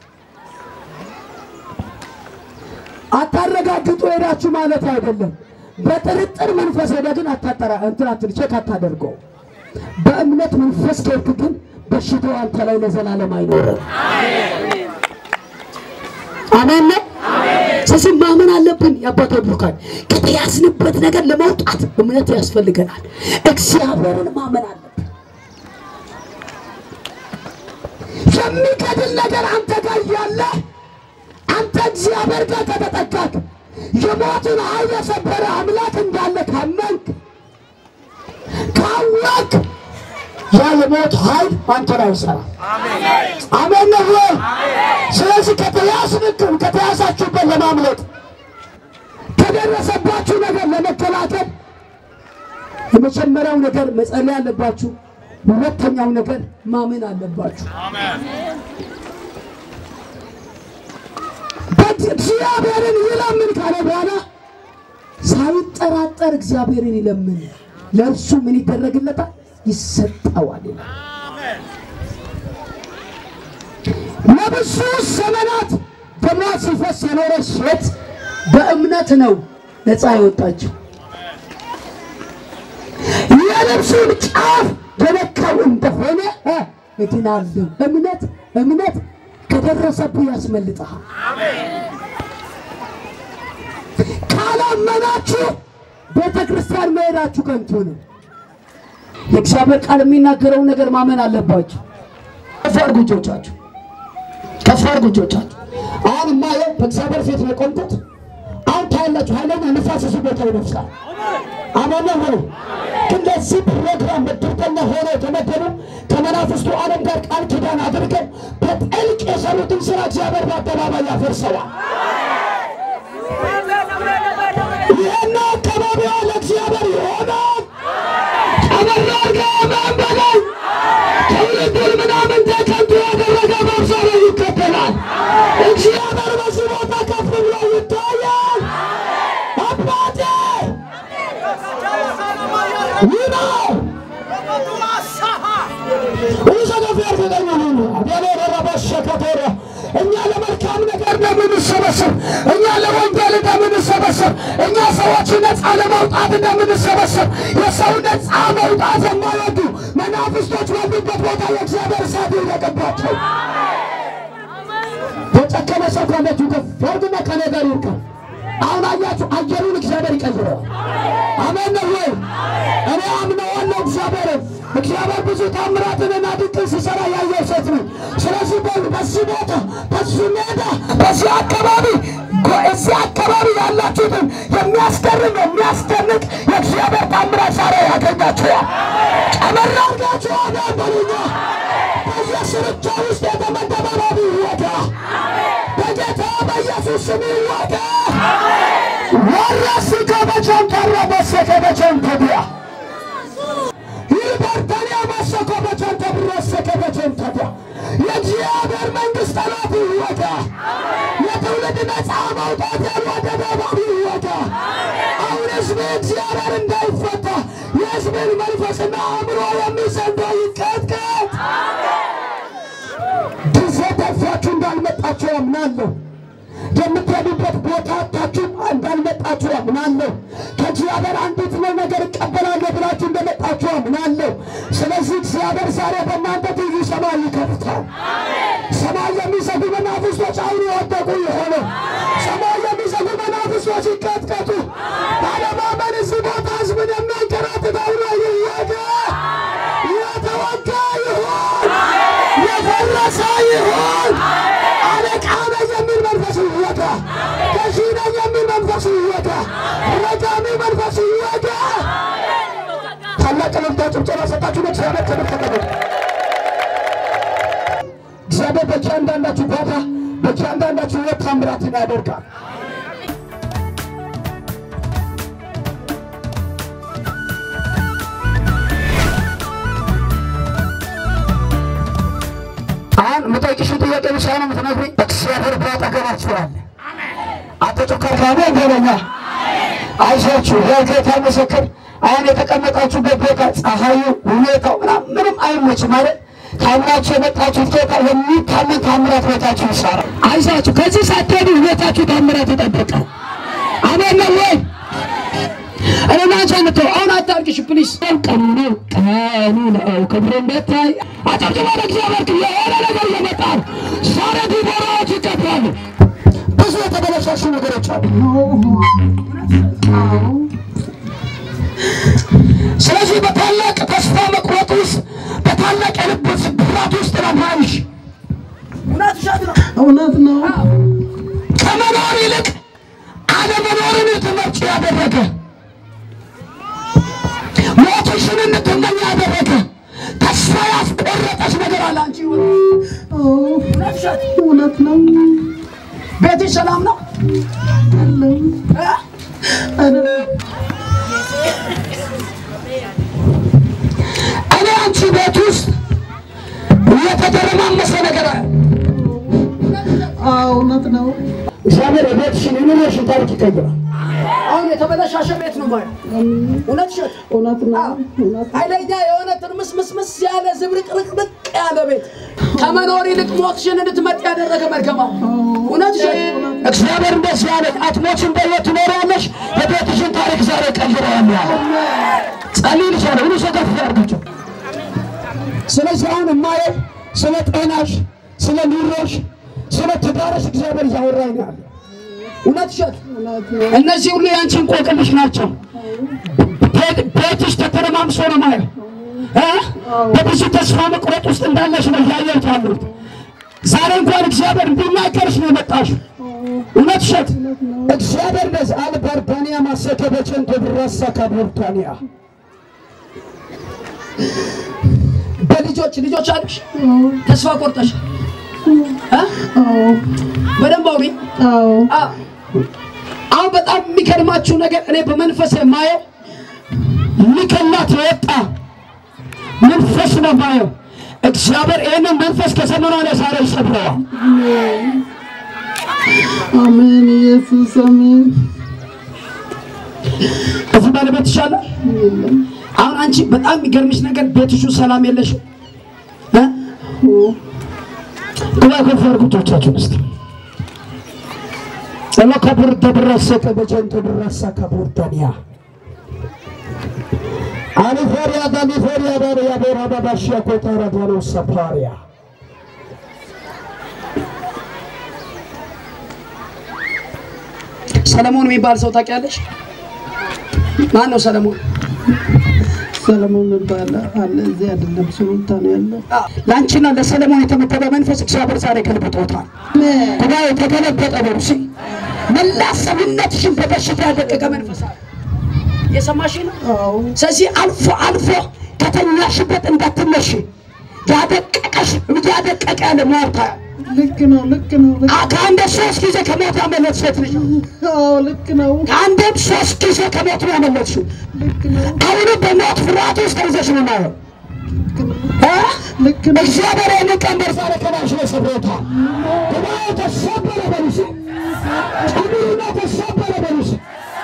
አታረጋግጡ ሄዳችሁ ማለት አይደለም። በጥርጥር መንፈስ ሄደ ግን አታጠራ እንትን አትል ቼክ አታደርገው። በእምነት መንፈስ ከሄድክ ግን በሽታው አንተ ላይ ለዘላለም አይኖርም። አሜን ነው። ስለዚህ ማመን አለብን። የአባቶ ብሩካን ከተያዝንበት ነገር ለመውጣት እምነት ያስፈልገናል። እግዚአብሔርን ማመን አለብን። የሚገድል ነገር አንተ ጋር እያለ አንተ እግዚአብሔር ጋር ከተጠጋክ የሞትን ኃይል የሰበረ አምላክ እንዳለ ካመንክ ካወቅ ያ የሞት ኃይል አንተ ላይ አይሰራም። አሜን ነው ወይ? ስለዚህ ከተያዝንክም ከተያዛችሁበት ለማምለጥ ከደረሰባችሁ ነገር ለመከላከል የመጀመሪያው ነገር መጸለይ አለባችሁ። ሁለተኛው ነገር ማመን አለባችሁ። እግዚአብሔርን ይለምን ካለ በኋላ ሳይጠራጠር እግዚአብሔርን ይለምን፣ ለእርሱ ምን ይደረግለታል? ይሰጠዋል ይላል። ለብዙ ዘመናት ደሟ ሲፈስ የኖረች ሴት በእምነት ነው ነፃ የወጣችው። የልብሱን ጫፍ የነካው እንደሆነ እ እድናለሁ። እምነት እምነት ከደረሰብህ ያስመልጠሃል። ካላመናችሁ ቤተ ክርስቲያን መሄዳችሁ ከንቱ ነው። የእግዚአብሔር ቃል የሚናገረውን ነገር ማመን አለባችሁ። ከፍ አድርጉ እጆቻችሁ፣ ከፍ አድርጉ እጆቻችሁ። አሁን የማየው በእግዚአብሔር ፊት ነው የቆምኩት። አሁን ታያላችሁ፣ ኃይለኛ ንፋስ እዚህ ቦታ ይነፍሳል። አማነ ሆኖ ግን ለዚህ ፕሮግራም ምድርተኛ ሆኖ የተመደቡ ከመናፍስቱ ዓለም ጋር ቃል ኪዳን አድርገው በጥልቅ የሰሩትን ስራ እግዚአብሔር በአደባባይ ያፈርሰዋል። ይህና አካባቢዋ ለእግዚአብሔር ይሆናል። ቀበሮ ገመን በላይ ትውልዱን ምናምን ተከንቱ ያደረገ መብሰረ ይከተላል። እግዚአብሔር በዚህ ቦታ ከፍ ብሎ ይታያል። አባቴ ይህ ነው እኛ ለመልካም ነገር እንደምንሰበሰብ፣ እኛ ለወንጌል እንደምንሰበሰብ፣ እኛ ሰዎች ነፃ ለመውጣት እንደምንሰበሰብ የሰው ነፃ መውጣት የማይወዱ መናፍስቶች ባሉበት ቦታ የእግዚአብሔር እሳት ይውደቅባቸው። የጨከነ ሰው ካለችሁ ከፍ አድርጉና ከኔ ጋር ይርከብ። አሁን አያችሁ፣ አየሩን እግዚአብሔር ይቀይረዋል። አሜን ነው ወይ? እኔ አምነዋለሁ እግዚአብሔርን። እግዚአብሔር ብዙ ታምራትንና ድንቅን ሲሰራ ያየው ሴት ነኝ። ስለዚህ በ- በዚህ ቦታ በዚህ ሜዳ በዚህ አካባቢ ጎ- እዚህ አካባቢ ያላችሁትን የሚያስገርም የሚያስደንቅ የእግዚአብሔር ታምራት ዛሬ ያገኛችኋል። ጨመር አድርጋችሁ አሜን በሉኛ። በየስርቻ ውስጥ የተመደበ ባቢ ይወጋ በጌታ በኢየሱስ ስም ይወጋ። ወረስ ከበቸን ተረበሰ ከበቸን ተቢያ ይበርተንያ መሰኮ በቸን ተብረሰ ከበቸን ተቢያ የእግዚአብሔር መንግሥት ጠላት ይወጋ። የትውልድ ነፃ ማውጣት ያልወደደ ባቢ ይወጋ። አሁን ሕዝብ እግዚአብሔር እንዳይፈታ የሕዝብን መንፈስና አእምሮ የሚሰንደው ይቀጥቀጥ። ጊዜ ተርፏችሁ እንዳልመጣችሁ አምናለሁ። የምትሄዱበት ቦታ አታችሁ እንዳልመጣችሁ አምናለሁ። ከእግዚአብሔር አንዲት ነው ነገር እቀበላለሁ ብላችሁ እንደመጣችሁ አምናለሁ። ስለዚህ እግዚአብሔር ዛሬ በእናንተ ትይዩ ሰማይ ይከፍታል። ሰማይ የሚዘጉ መናፍስቶች አሁን የወደቁ የሆነ ሰማይ የሚዘጉ መናፍስቶች ይቀጥቀጡ። ባለማመን እዚህ ቦታ ህዝብን የሚያንቀ ታላቅ እልልታ ጭብጨባ ሰጣችሁ ለእግዚአብሔር ክብር ተቀበሉ። እግዚአብሔር በእያንዳንዳችሁ ቦታ በእያንዳንዳችሁ ሕይወት ታምራትን ያደርጋል። አሁን የምጠይቅሽን ጥያቄ ብቻ ነው የምትነግሪኝ። እግዚአብሔር በአጠገባችሁ አለ። አትጮካካሚ ገበኛ አይዟችሁ፣ የጌታ ምስክር። አሁን የተቀመጣችሁበት ቦታ ፀሐዩ፣ ሁኔታው ምናምን ምንም አይመችም ማለት ታምናችሁ የመጣችሁት ጌታ የሚታመን ታምራት ቤታችሁ ይሰራል። አይዟችሁ፣ ከዚህ ሳትሄዱ ሁኔታችሁ ታምራት ይጠብቃል። አሜን ነው ወይ? እኔና ጀንቶ አሁን አታርግሽ ፕሊስ። ቀኑ ነው ቀኑ ነው ክብሩ እንደታይ አጨብጭባ ለእግዚአብሔር ክብር። የሆነ ነገር እየመጣ ነው። ዛሬ ዲቦራዎች ይቀጥላሉ። ብዙ የተበለሻሹ ነገሮች አሉ። ስለዚህ በታላቅ ተስፋ መቁረጥ ውስጥ በታላቅ የልብ ስብራት ውስጥ ነው ማይሽ እውነት ነው። ከመኖር ይልቅ አለመኖርን ትመርጭ ያደረገ ሞትሽን እንድትመኝ ያደረገ ተስፋ ያስቆረጠች ነገር አለ አንቺ ህይወት። እውነት ነው። ቤትሽ ሰላም ነው? አይደለም እኔ አንቺ ቤት ውስጥ የተደረማመሰ ነገር አለ። አዎ፣ እውነት ነው። እግዚአብሔር የቤትሽን የኑሮሽን ታሪክ ይቀይራል። አሁን የተበለሻሸ ቤት ነው ማለት እውነት ሸት እውነት ነው። እውነት ኃይለኛ የሆነ ትርምስምስምስ ያለ ዝብርቅርቅርቅ ያለ ቤት ከመኖር ይልቅ ሞትሽን እንድትመጥ ያደረገ መርገማ እውነት ሸት እግዚአብሔር እንደዚህ ያለ አትሞችን በሕይወት ትኖሪያለሽ። የቤትሽን ታሪክ ዛሬ ቀይረዋል ያለ ጸልይ ልሻለ ሁሉ ሰው ከፍ ያርጋቸው። ስለዚህ አሁን የማየው ስለ ጤናሽ፣ ስለ ኑሮሽ፣ ስለ ትዳርሽ እግዚአብሔር እያወራኝ ነው ያለ እውነት ሸት እነዚህ ሁሉ የአንቺ እንቆቅልሽ ናቸው። ቤት- ቤትሽ ተተረማምሶ ነው ማየው እ? በብዙ ተስፋ መቁረጥ ውስጥ እንዳለሽ ነው እያየሁት ያለሁት። ዛሬ እንኳን እግዚአብሔር እንዲናገርሽ ነው የመጣሽው። እውነት ሸት እግዚአብሔር ነዝ አልባርባንያ ማሰከበችን ተብራሳ ካብርታንያ በልጆች ልጆች አሉሽ ተስፋ ቆርጠሽ እ? በደንብ አውሪ። አዎ፣ አ- አሁን በጣም የሚገርማችሁ ነገር እኔ በመንፈስ የማየው ሊከላት የወጣ መንፈስ ነው ማየው። እግዚአብሔር ይህንን መንፈስ ከዘመኗ ላይ ዛሬ ይሰብረዋል። አሜን። ኢየሱስ አሜን። እዚህ ባለቤት ይሻላል። አሁን አንቺ በጣም የሚገርምሽ ነገር ቤትሹ ሰላም የለሽም። እ? ግባ ከፍ እርጉቶቻችሁን እስቲ ጸሎ ከቡር ደብረሰ ከበጀንቶ ድረሳ ከቡር ደንያ አሊፎሪያ ዳሊፎሪያ ዳሪያ ቦራ ባባሽያ ኮታራ ዳሎ ሰፓሪያ ሰለሞን የሚባል ሰው ታውቂያለሽ? ማን ነው ሰለሞን? ሰለሞን የሚባል አለ። እዚህ አይደለም፣ ሱሉልታ ነው ያለው። ለአንቺና ለሰለሞን የተመደበ መንፈስ እግዚአብሔር ዛሬ ገልብጦታል። ጉባኤ ተገለበጠ በሉ እስኪ። መላ ሰውነትሽን በበሽታ ያደቀቀ መንፈስ አለ። የሰማሽ ነው። አዎ፣ ስለዚህ አልፎ አልፎ ከተኛሽበት እንዳትነሽ ያደቀቀሽ ያደቀቀ ያለ ሞታ ልክ ነው፣ ልክ ነው፣ ልክ ከአንድ ሶስት ጊዜ ከሞት ያመለጥ ሴት ልጅ አዎ፣ ልክ ነው፣ ከአንድም ሶስት ጊዜ ከሞት ነው ያመለጥሽው። ልክ ነው፣ አሁንም በሞት ፍርሃት ውስጥ ተይዘሽ ነው የማየው እ? ልክ ነው። እግዚአብሔር ይህንን ቀንበር ዛሬ ከላይሽ ላይ ሰብሮታል። ጉባኤ ተሰበረ በሉ እስኪ። ጨምሩና ተሰበረ በሉ እስኪ።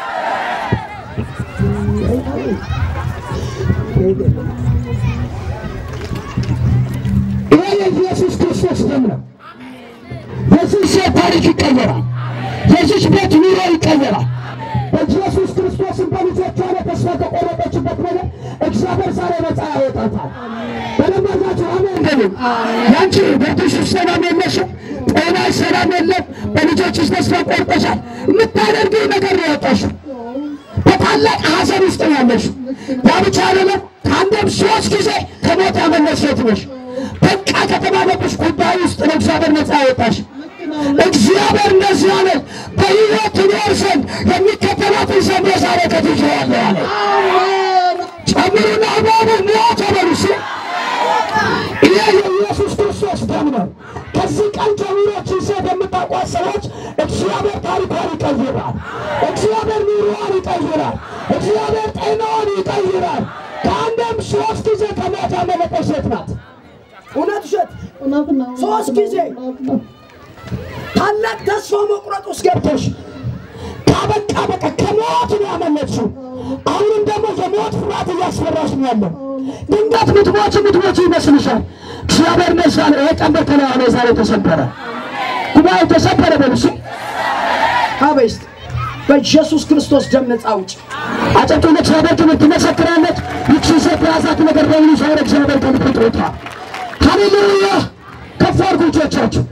ይሄ የኢየሱስ ክርስቶስ ደም ነው። የዚህ ሴት ታሪክ ይቀየራል። የዚች ቤት ኑሮ ይቀየራል። በኢየሱስ ክርስቶስን በልጆቿ ላይ ተስፋ ከቆረጠችበት ነገር እግዚአብሔር ዛሬ ነፃ ያወጣታል። በደንብ አድርጋችሁ አሜን በሉ። ያንቺ ቤትሽ ውስጥ ሰላም የለሽም፣ ጤናሽ ሰላም የለም፣ በልጆችሽ ተስፋ ቆርጠሻል። የምታደርጊው ነገር ነው ያወጣሽው። በታላቅ ሐዘን ውስጥ ነው ያለሽው። ያ ብቻ አይደለም፣ ከአንድም ሶስት ጊዜ ከሞት ያመለጥሽ ሴት ነሽ። በቃ ከተባለብሽ ጉዳይ ውስጥ ነው እግዚአብሔር ነፃ ያወጣሽ። እግዚአብሔር እንደዚህ አለ፣ በሕይወት ትኖር ዘንድ የሚከተላትን ዘንድ ዛሬ ከትቼዋለሁ አለ። ጨምሩና እባቡ ሞተ በሉ እስኪ። ይሄ የኢየሱስ ክርስቶስ ደም ነው። ከዚህ ቀን ጀምሮ ይህችን ሴት የምታውቋት ሰዎች እግዚአብሔር ታሪኳን ይቀይራል። እግዚአብሔር ኑሮዋን ይቀይራል። እግዚአብሔር ጤናዋን ይቀይራል። ከአንድም ሶስት ጊዜ ከሞት ያመለጠች ሴት ናት። እውነት ውሸት እውነት ነው። ሶስት ጊዜ እውነት ነው። ታላቅ ተስፋ መቁረጥ ውስጥ ገብተሽ ካበቃ በቃ ከሞት ነው ያመለጥሽው። አሁንም ደግሞ የሞት ፍርሃት እያስፈራሽ ነው ያለው። ድንገት ምትሞች ምትሞች ይመስልሻል። እግዚአብሔር ነሳለ። ይሄ ቀንበር ከላይ ላይ ዛሬ ተሰበረ። ጉባኤ ተሰበረ። በልሱ አበይስት በኢየሱስ ክርስቶስ ደም ነፃ ውጭ አጨቱ ለእግዚአብሔር ክብር ትመሰክራለች። ይቺ ሴት የያዛት ነገር በሙሉ ዛሬ እግዚአብሔር ከልብ ጥሮታል። ሃሌሉያ! ከፍ አድርጉ እጆቻችሁ።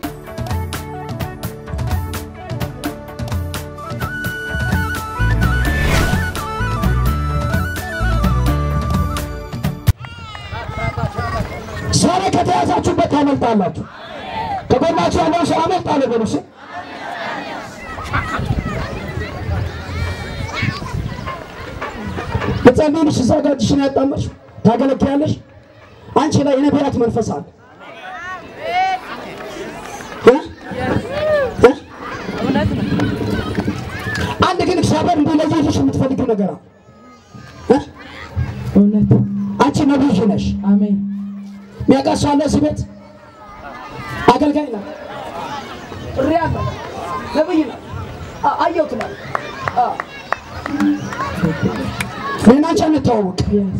ዛሬ ከተያዛችሁበት ታመልጣላችሁ። ከጎናችሁ ያለው ሰው አመልጣለሁ በሉ እስኪ። በጸልይልሽ እዛ ጋር እጅሽን ያጣመርሽ ታገለግያለሽ። አንቺ ላይ የነቢያት መንፈስ አለ። እ? እ? አንድ ግን እግዚአብሔር እንዲለይልሽ የምትፈልጊው ነገር አለ። እ? እውነት አንቺ ነቢይ ነሽ። አሜን። የሚያውቃት ሰው አለ እዚህ ቤት? አገልጋይ ናት። ጥሪ አለ። ነብይ ናት። አ- አየሁት ናት። አ- እኔና አንቺ አንተዋወቅ። የስ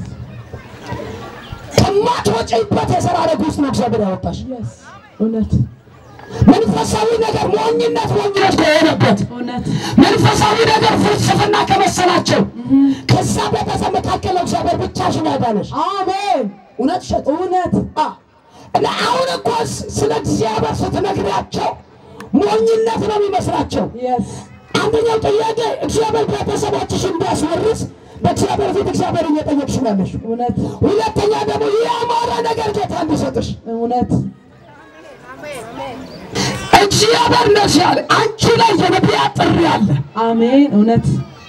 ከማትወጪበት የሥራ ሐረግ ውስጥ ነው እግዚአብሔር ያወጣሽ። የስ እውነት መንፈሳዊ ነገር ሞኝነት ሞኝነት ከሆነበት እውነት መንፈሳዊ ነገር ፍልስፍና ከመሰላቸው ከዛ ቤተሰብ መካከል ነው እግዚአብሔር ብቻሽን ያዳነሽ። አሜን። እውነት እሸት እውነት አ እና አሁን እኮ ስ- ስለ እግዚአብሔር ስትነግሪያቸው ሞኝነት ነው የሚመስላቸው። የስ አንደኛው ጥያቄ እግዚአብሔር ቤተሰቦችሽ እንዲያስወርስ በእግዚአብሔር ፊት እግዚአብሔር እየጠየቅሽ ነው ያለሽው። እውነት ሁለተኛ ደግሞ ያማረ ነገር ጌታ እንዲሰጥሽ እውነት እግዚአብሔር እንደዚህ ያለ አንቺ ላይ የነቢያት ጥሪ አለ። አሜን። እውነት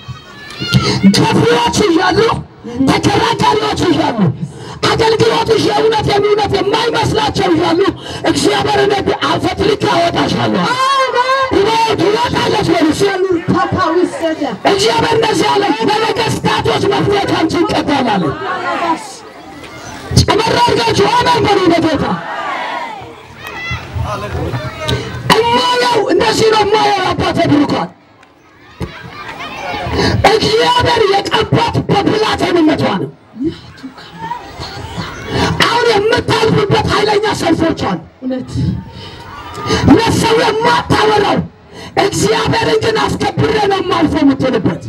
ከፊዎች እያሉ ተከራካሪዎች እያሉ አገልግሎትሽ የእውነት የእውነት የማይመስላቸው እያሉ እግዚአብሔር ነቢ አፈትልካ ያወጣሻለሁ። ይወት ይወጣለች በሉስ ታካዊሰደ እግዚአብሔር እንደዚህ ያለ በነገስታቶች መፍትሄ ካንቺ ይቀበላል። ጨመር አድርጋችሁ አሜን በሉ በጌታ እማየው እንደዚህ ነው እማየው አባቴ ብሩካን እግዚአብሔር የቀባት በብላቴንነቷ ነው። አሁን የምታልፍበት ኃይለኛ ሰልፎች አሉ። እውነት ለሰው የማታወራው እግዚአብሔርን ግን አስከብሬ ነው የማልፈው የምትልበት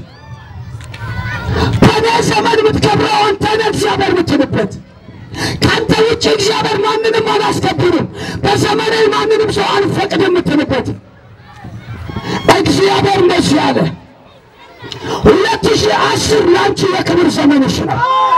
በእኔ ዘመን የምትከብረው አንተ ነህ እግዚአብሔር የምትልበት ከአንተ ውጭ እግዚአብሔር ማንንም አላስከብርም፣ በዘመኔ ማንንም ሰው አልፈቅድም የምትልበት እግዚአብሔር እንደዚህ አለ። ሁለት ሺህ አስር ለአንቺ የክብር ዘመንሽ ነው።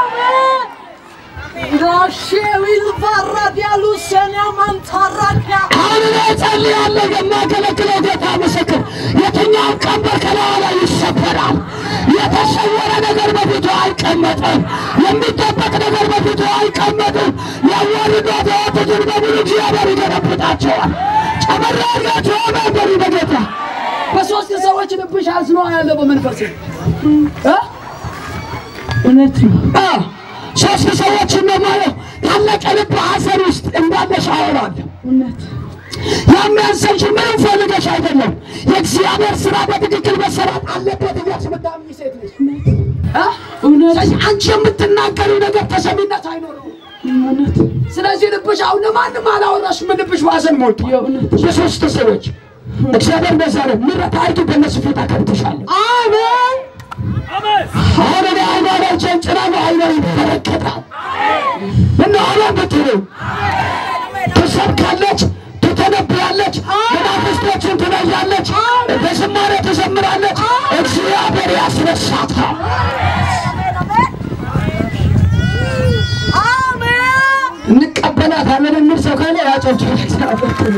ራሼዊል ባራድ ያሉ ሰኔ ማንታራዳ አሁን እኔ እጸልያለሁ። የማገለግለው ጌታ ምስክር፣ የትኛውን ቀንበር ከላዋ ላይ ይሰበራል። የተሰወረ ነገር በፊቱ አይቀመጥም። የሚደበቅ ነገር በፊቱ አይቀመጥም። ያዋርዷት የወጡትን በሙሉ እግዚአብሔር ይገለብጣቸዋል። ጨመራ አድርጋቸው አሜን በሉ በጌታ በሶስት ሰዎች ልብሽ አዝኖ ያለ በመንፈስ እውነት ነው። ሶስት ሰዎችን ነው ማለት ታላቅ ልብ ሐዘን ውስጥ እንዳለሽ አወራለሁ። እውነት የሚያንሰሽ ምንም ፈልገሽ አይደለም። የእግዚአብሔር ስራ በትክክል መሰራት አለበት እያልሽ የምታምኚ ሴት ነሽ። እ? እውነት ስለዚህ አንቺ የምትናገሪው ነገር ተሰሚነት አይኖረውም። እውነት ስለዚህ ልብሽ አሁን ለማንም አላወራሽም። ልብሽ ባዘን ሞልቷል። የእውነት የሶስት ሰዎች እግዚአብሔር እንደዛ ነው። ምሕረት አይቱ በእነሱ ፊት አከብትሻለሁ። አሜን አሁን እኔ አይኗ ላይ ጨንጭራ ነው አይኗ ይበረከታል። እና አሁን ብትሉ ትሰብካለች፣ ትተነብያለች፣ መናፍስቶችን ትለያለች፣ በዝማሬ ትዘምራለች። እግዚአብሔር ያስነሳታል። እንቀበላታለን የሚል ሰው ካለ ያጨብጭ እግዚአብሔር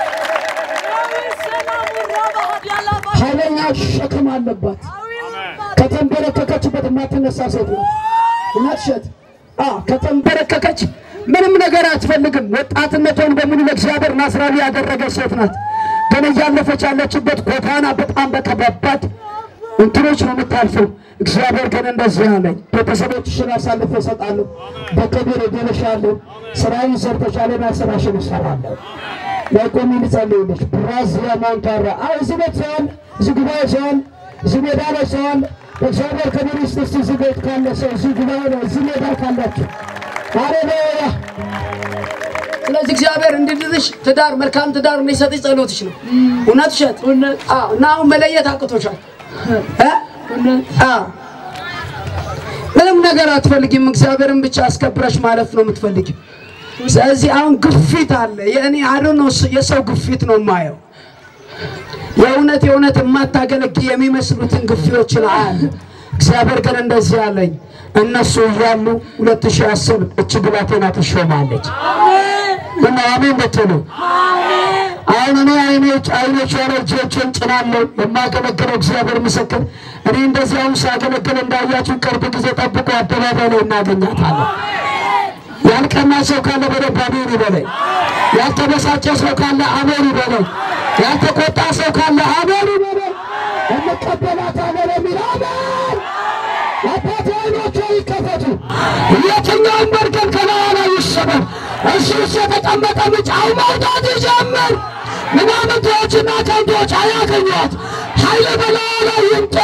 ኃይለኛ ሸክም አለባት። ከተንበረከከችበት የማትነሳ ሴት ነው። እውነት እሸት አዎ፣ ከተንበረከከች ምንም ነገር አትፈልግም። ወጣትነቷን በሙሉ ለእግዚአብሔር ናዝራዊ ያደረገች ሴት ናት። ግን እያለፈች ያለችበት ጎዳና በጣም በከባባድ እንትኖች ነው የምታልፈው። እግዚአብሔር ግን እንደዚህ አለኝ፣ ቤተሰቦችሽን አሳልፌ እሰጣለሁ፣ በክብር እድንሻለሁ፣ ስራዬን ሰርተሻልና ስራሽን እሰራለሁ። ለቆሚ ልጸልይልሽ ብራዚያ ማንታራ አይ እዚህ ቤት ሰዋል፣ እዚህ ጉባኤ ሰዋል፣ እዚህ ሜዳ ላይ ሰዋል። በእግዚአብሔር ክብር ውስጥ እስቲ እዚህ ቤት ካለ ሰው እዚህ ጉባኤ ላይ እዚህ ሜዳ ካላችሁ ሃሌሉያ ስለዚህ እግዚአብሔር እንዲድርሽ ትዳር መልካም ትዳር እንዲሰጥሽ ጸሎትሽ ነው። እውነት እሸት እውነት አዎ። እና አሁን መለየት አቅቶሻል እ? እውነት አዎ። ምንም ነገር አትፈልጊም። እግዚአብሔርን ብቻ አስከብረሽ ማለፍ ነው የምትፈልጊው። ስለዚህ አሁን ግፊት አለ። የእኔ አዶ ነው የሰው ግፊት ነው የማየው። የእውነት የእውነት የማታገለግል የሚመስሉትን ግፊዎችን አያለ። እግዚአብሔር ግን እንደዚህ አለኝ፣ እነሱ እያሉ ሁለት ሺህ አስር እች ብላቴና ትሾማለች። እና አሜን ብትሉ አሁን እኔ አይኖች አይኖች ሆነ እጆችን ጭናለሁ የማገለግለው እግዚአብሔር ምስክር። እኔ እንደዚህ አሁን ሳገለግል እንዳያችሁ ቅርብ ጊዜ ጠብቆ አደባባይ ላይ እናገኛታለን። ያልቀና ሰው ካለ በደንብ አሜን ይበለኝ። ያልተበሳጨ ሰው ካለ አሜን ይበለኝ። ያልተቆጣ ሰው ካለ አሜን ይበለኝ። እንቀበላታለን የሚል አሜን። አባቴ አይኖቹ ይከፈቱ። የትኛውም መርገም ከላዩ ላይ ይሰበር። እሱ ውስጥ የተቀመጠ ምጫው መውጣት ይጀምር። ምናምንቴዎችና ከንቶች አያገኟት። ኃይል በላዩ ላይ ይምጣ።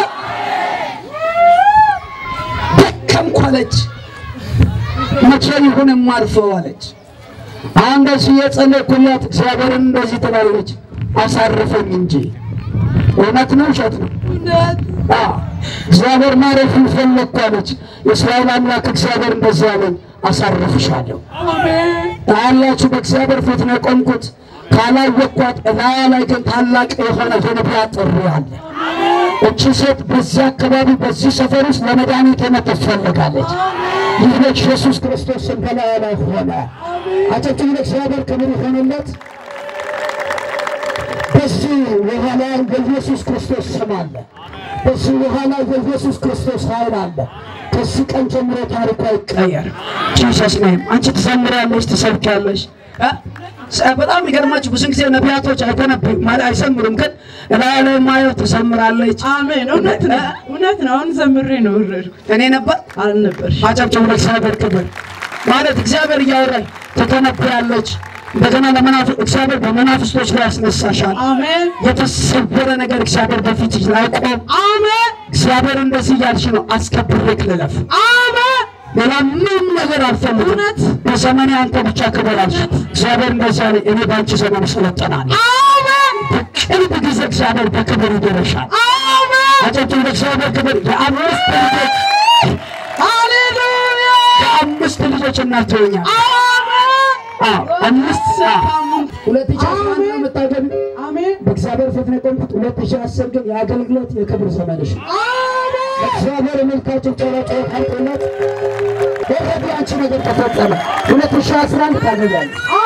ደከምኩ አለች። መቼ ይሁን የማልፈው አለች። አሁን እንደዚህ የጸለይኩላት እግዚአብሔርን እንደዚህ ትላለች፣ አሳርፈኝ እንጂ እውነት ነው ውሸት ነው? እውነት አዎ፣ እግዚአብሔር ማረፍን ፈለግኩ አለች። የእስራኤል አምላክ እግዚአብሔር እንደዚህ አለኝ፣ አሳርፍሻለሁ። አሜን ታያላችሁ፣ በእግዚአብሔር ፊት ነው የቆምኩት። ካላወቅኳት እላያ ላይ ግን ታላቅ የሆነ የነቢያት ጥሪ አለ። እቺ ሴት በዚህ አካባቢ በዚህ ሰፈር ውስጥ ለመድኃኒትነት ትፈልጋለች። ይህ ልጅ ኢየሱስ ክርስቶስ ስም በላያ ላይ ሆነ። አጨብጭቡ፣ ለእግዚአብሔር ክብር ይሆንለት። በዚህ ውሃ ላይ የኢየሱስ ክርስቶስ ስም አለ። በዚህ ውሃ ላይ የኢየሱስ ክርስቶስ ኃይል አለ። ከዚህ ቀን ጀምሮ ታሪኳ ይቀየር። ጂሰስ ኔም። አንቺ ትዘምሪያለሽ፣ ትሰብኪያለሽ። እ? ስ- በጣም የሚገርማችሁ ብዙ ጊዜ ነቢያቶች አይተነብዩም ማለት አይዘምሩም፣ ግን እላያ ላይ ማየው ትዘምራለች። አሜን እውነት ነው እውነት ነው አሁን ዘምሬ ነው ወረድኩት እኔ ነበር አልነበርሽ አጨብጭቡ ለእግዚአብሔር ክብር። ማለት እግዚአብሔር እያወራኝ ትተነብያለች። እንደገና ለመናፍ- እግዚአብሔር በመናፍስቶች ላይ ያስነሳሻል። አሜን የተሰወረ ነገር እግዚአብሔር በፊት ላይ ቆም። አሜን እግዚአብሔር እንደዚህ እያልሽ ነው፣ አስከብሬክ ልለፍ። አሜን ሌላ ምንም ነገር አልፈልግም። እውነት በዘመኔ አንተ ብቻ ክብር አልሽ። እግዚአብሔር እንደዚህ አለ፣ እኔ በአንቺ ዘመን እሰለጥናለሁ። አሜን በቅርብ ጊዜ እግዚአብሔር በክብር ይደረሻል። አሜን አጨብጭቡ ለእግዚአብሔር ክብር። የአምስት ልጆች ሃሌሉያ የአምስት ልጆች እናት ትሆኛለሽ። አሜን አዎ፣ አምስት ሁለት ሺህ አስራ አንድ ነው የምታገቢው። አሜን በእግዚአብሔር ፊት ነው የቆምኩት። ሁለት ሺህ አስር ግን የአገልግሎት የክብር ዘመንሽ ነው። አሜን እግዚአብሔር መልካቸው ጨረጨ ታልቆለት ኦልሬዲ አንቺ ነገር ተፈጸመ። ሁለት ሺህ አስራ አንድ ታገቢያለሽ።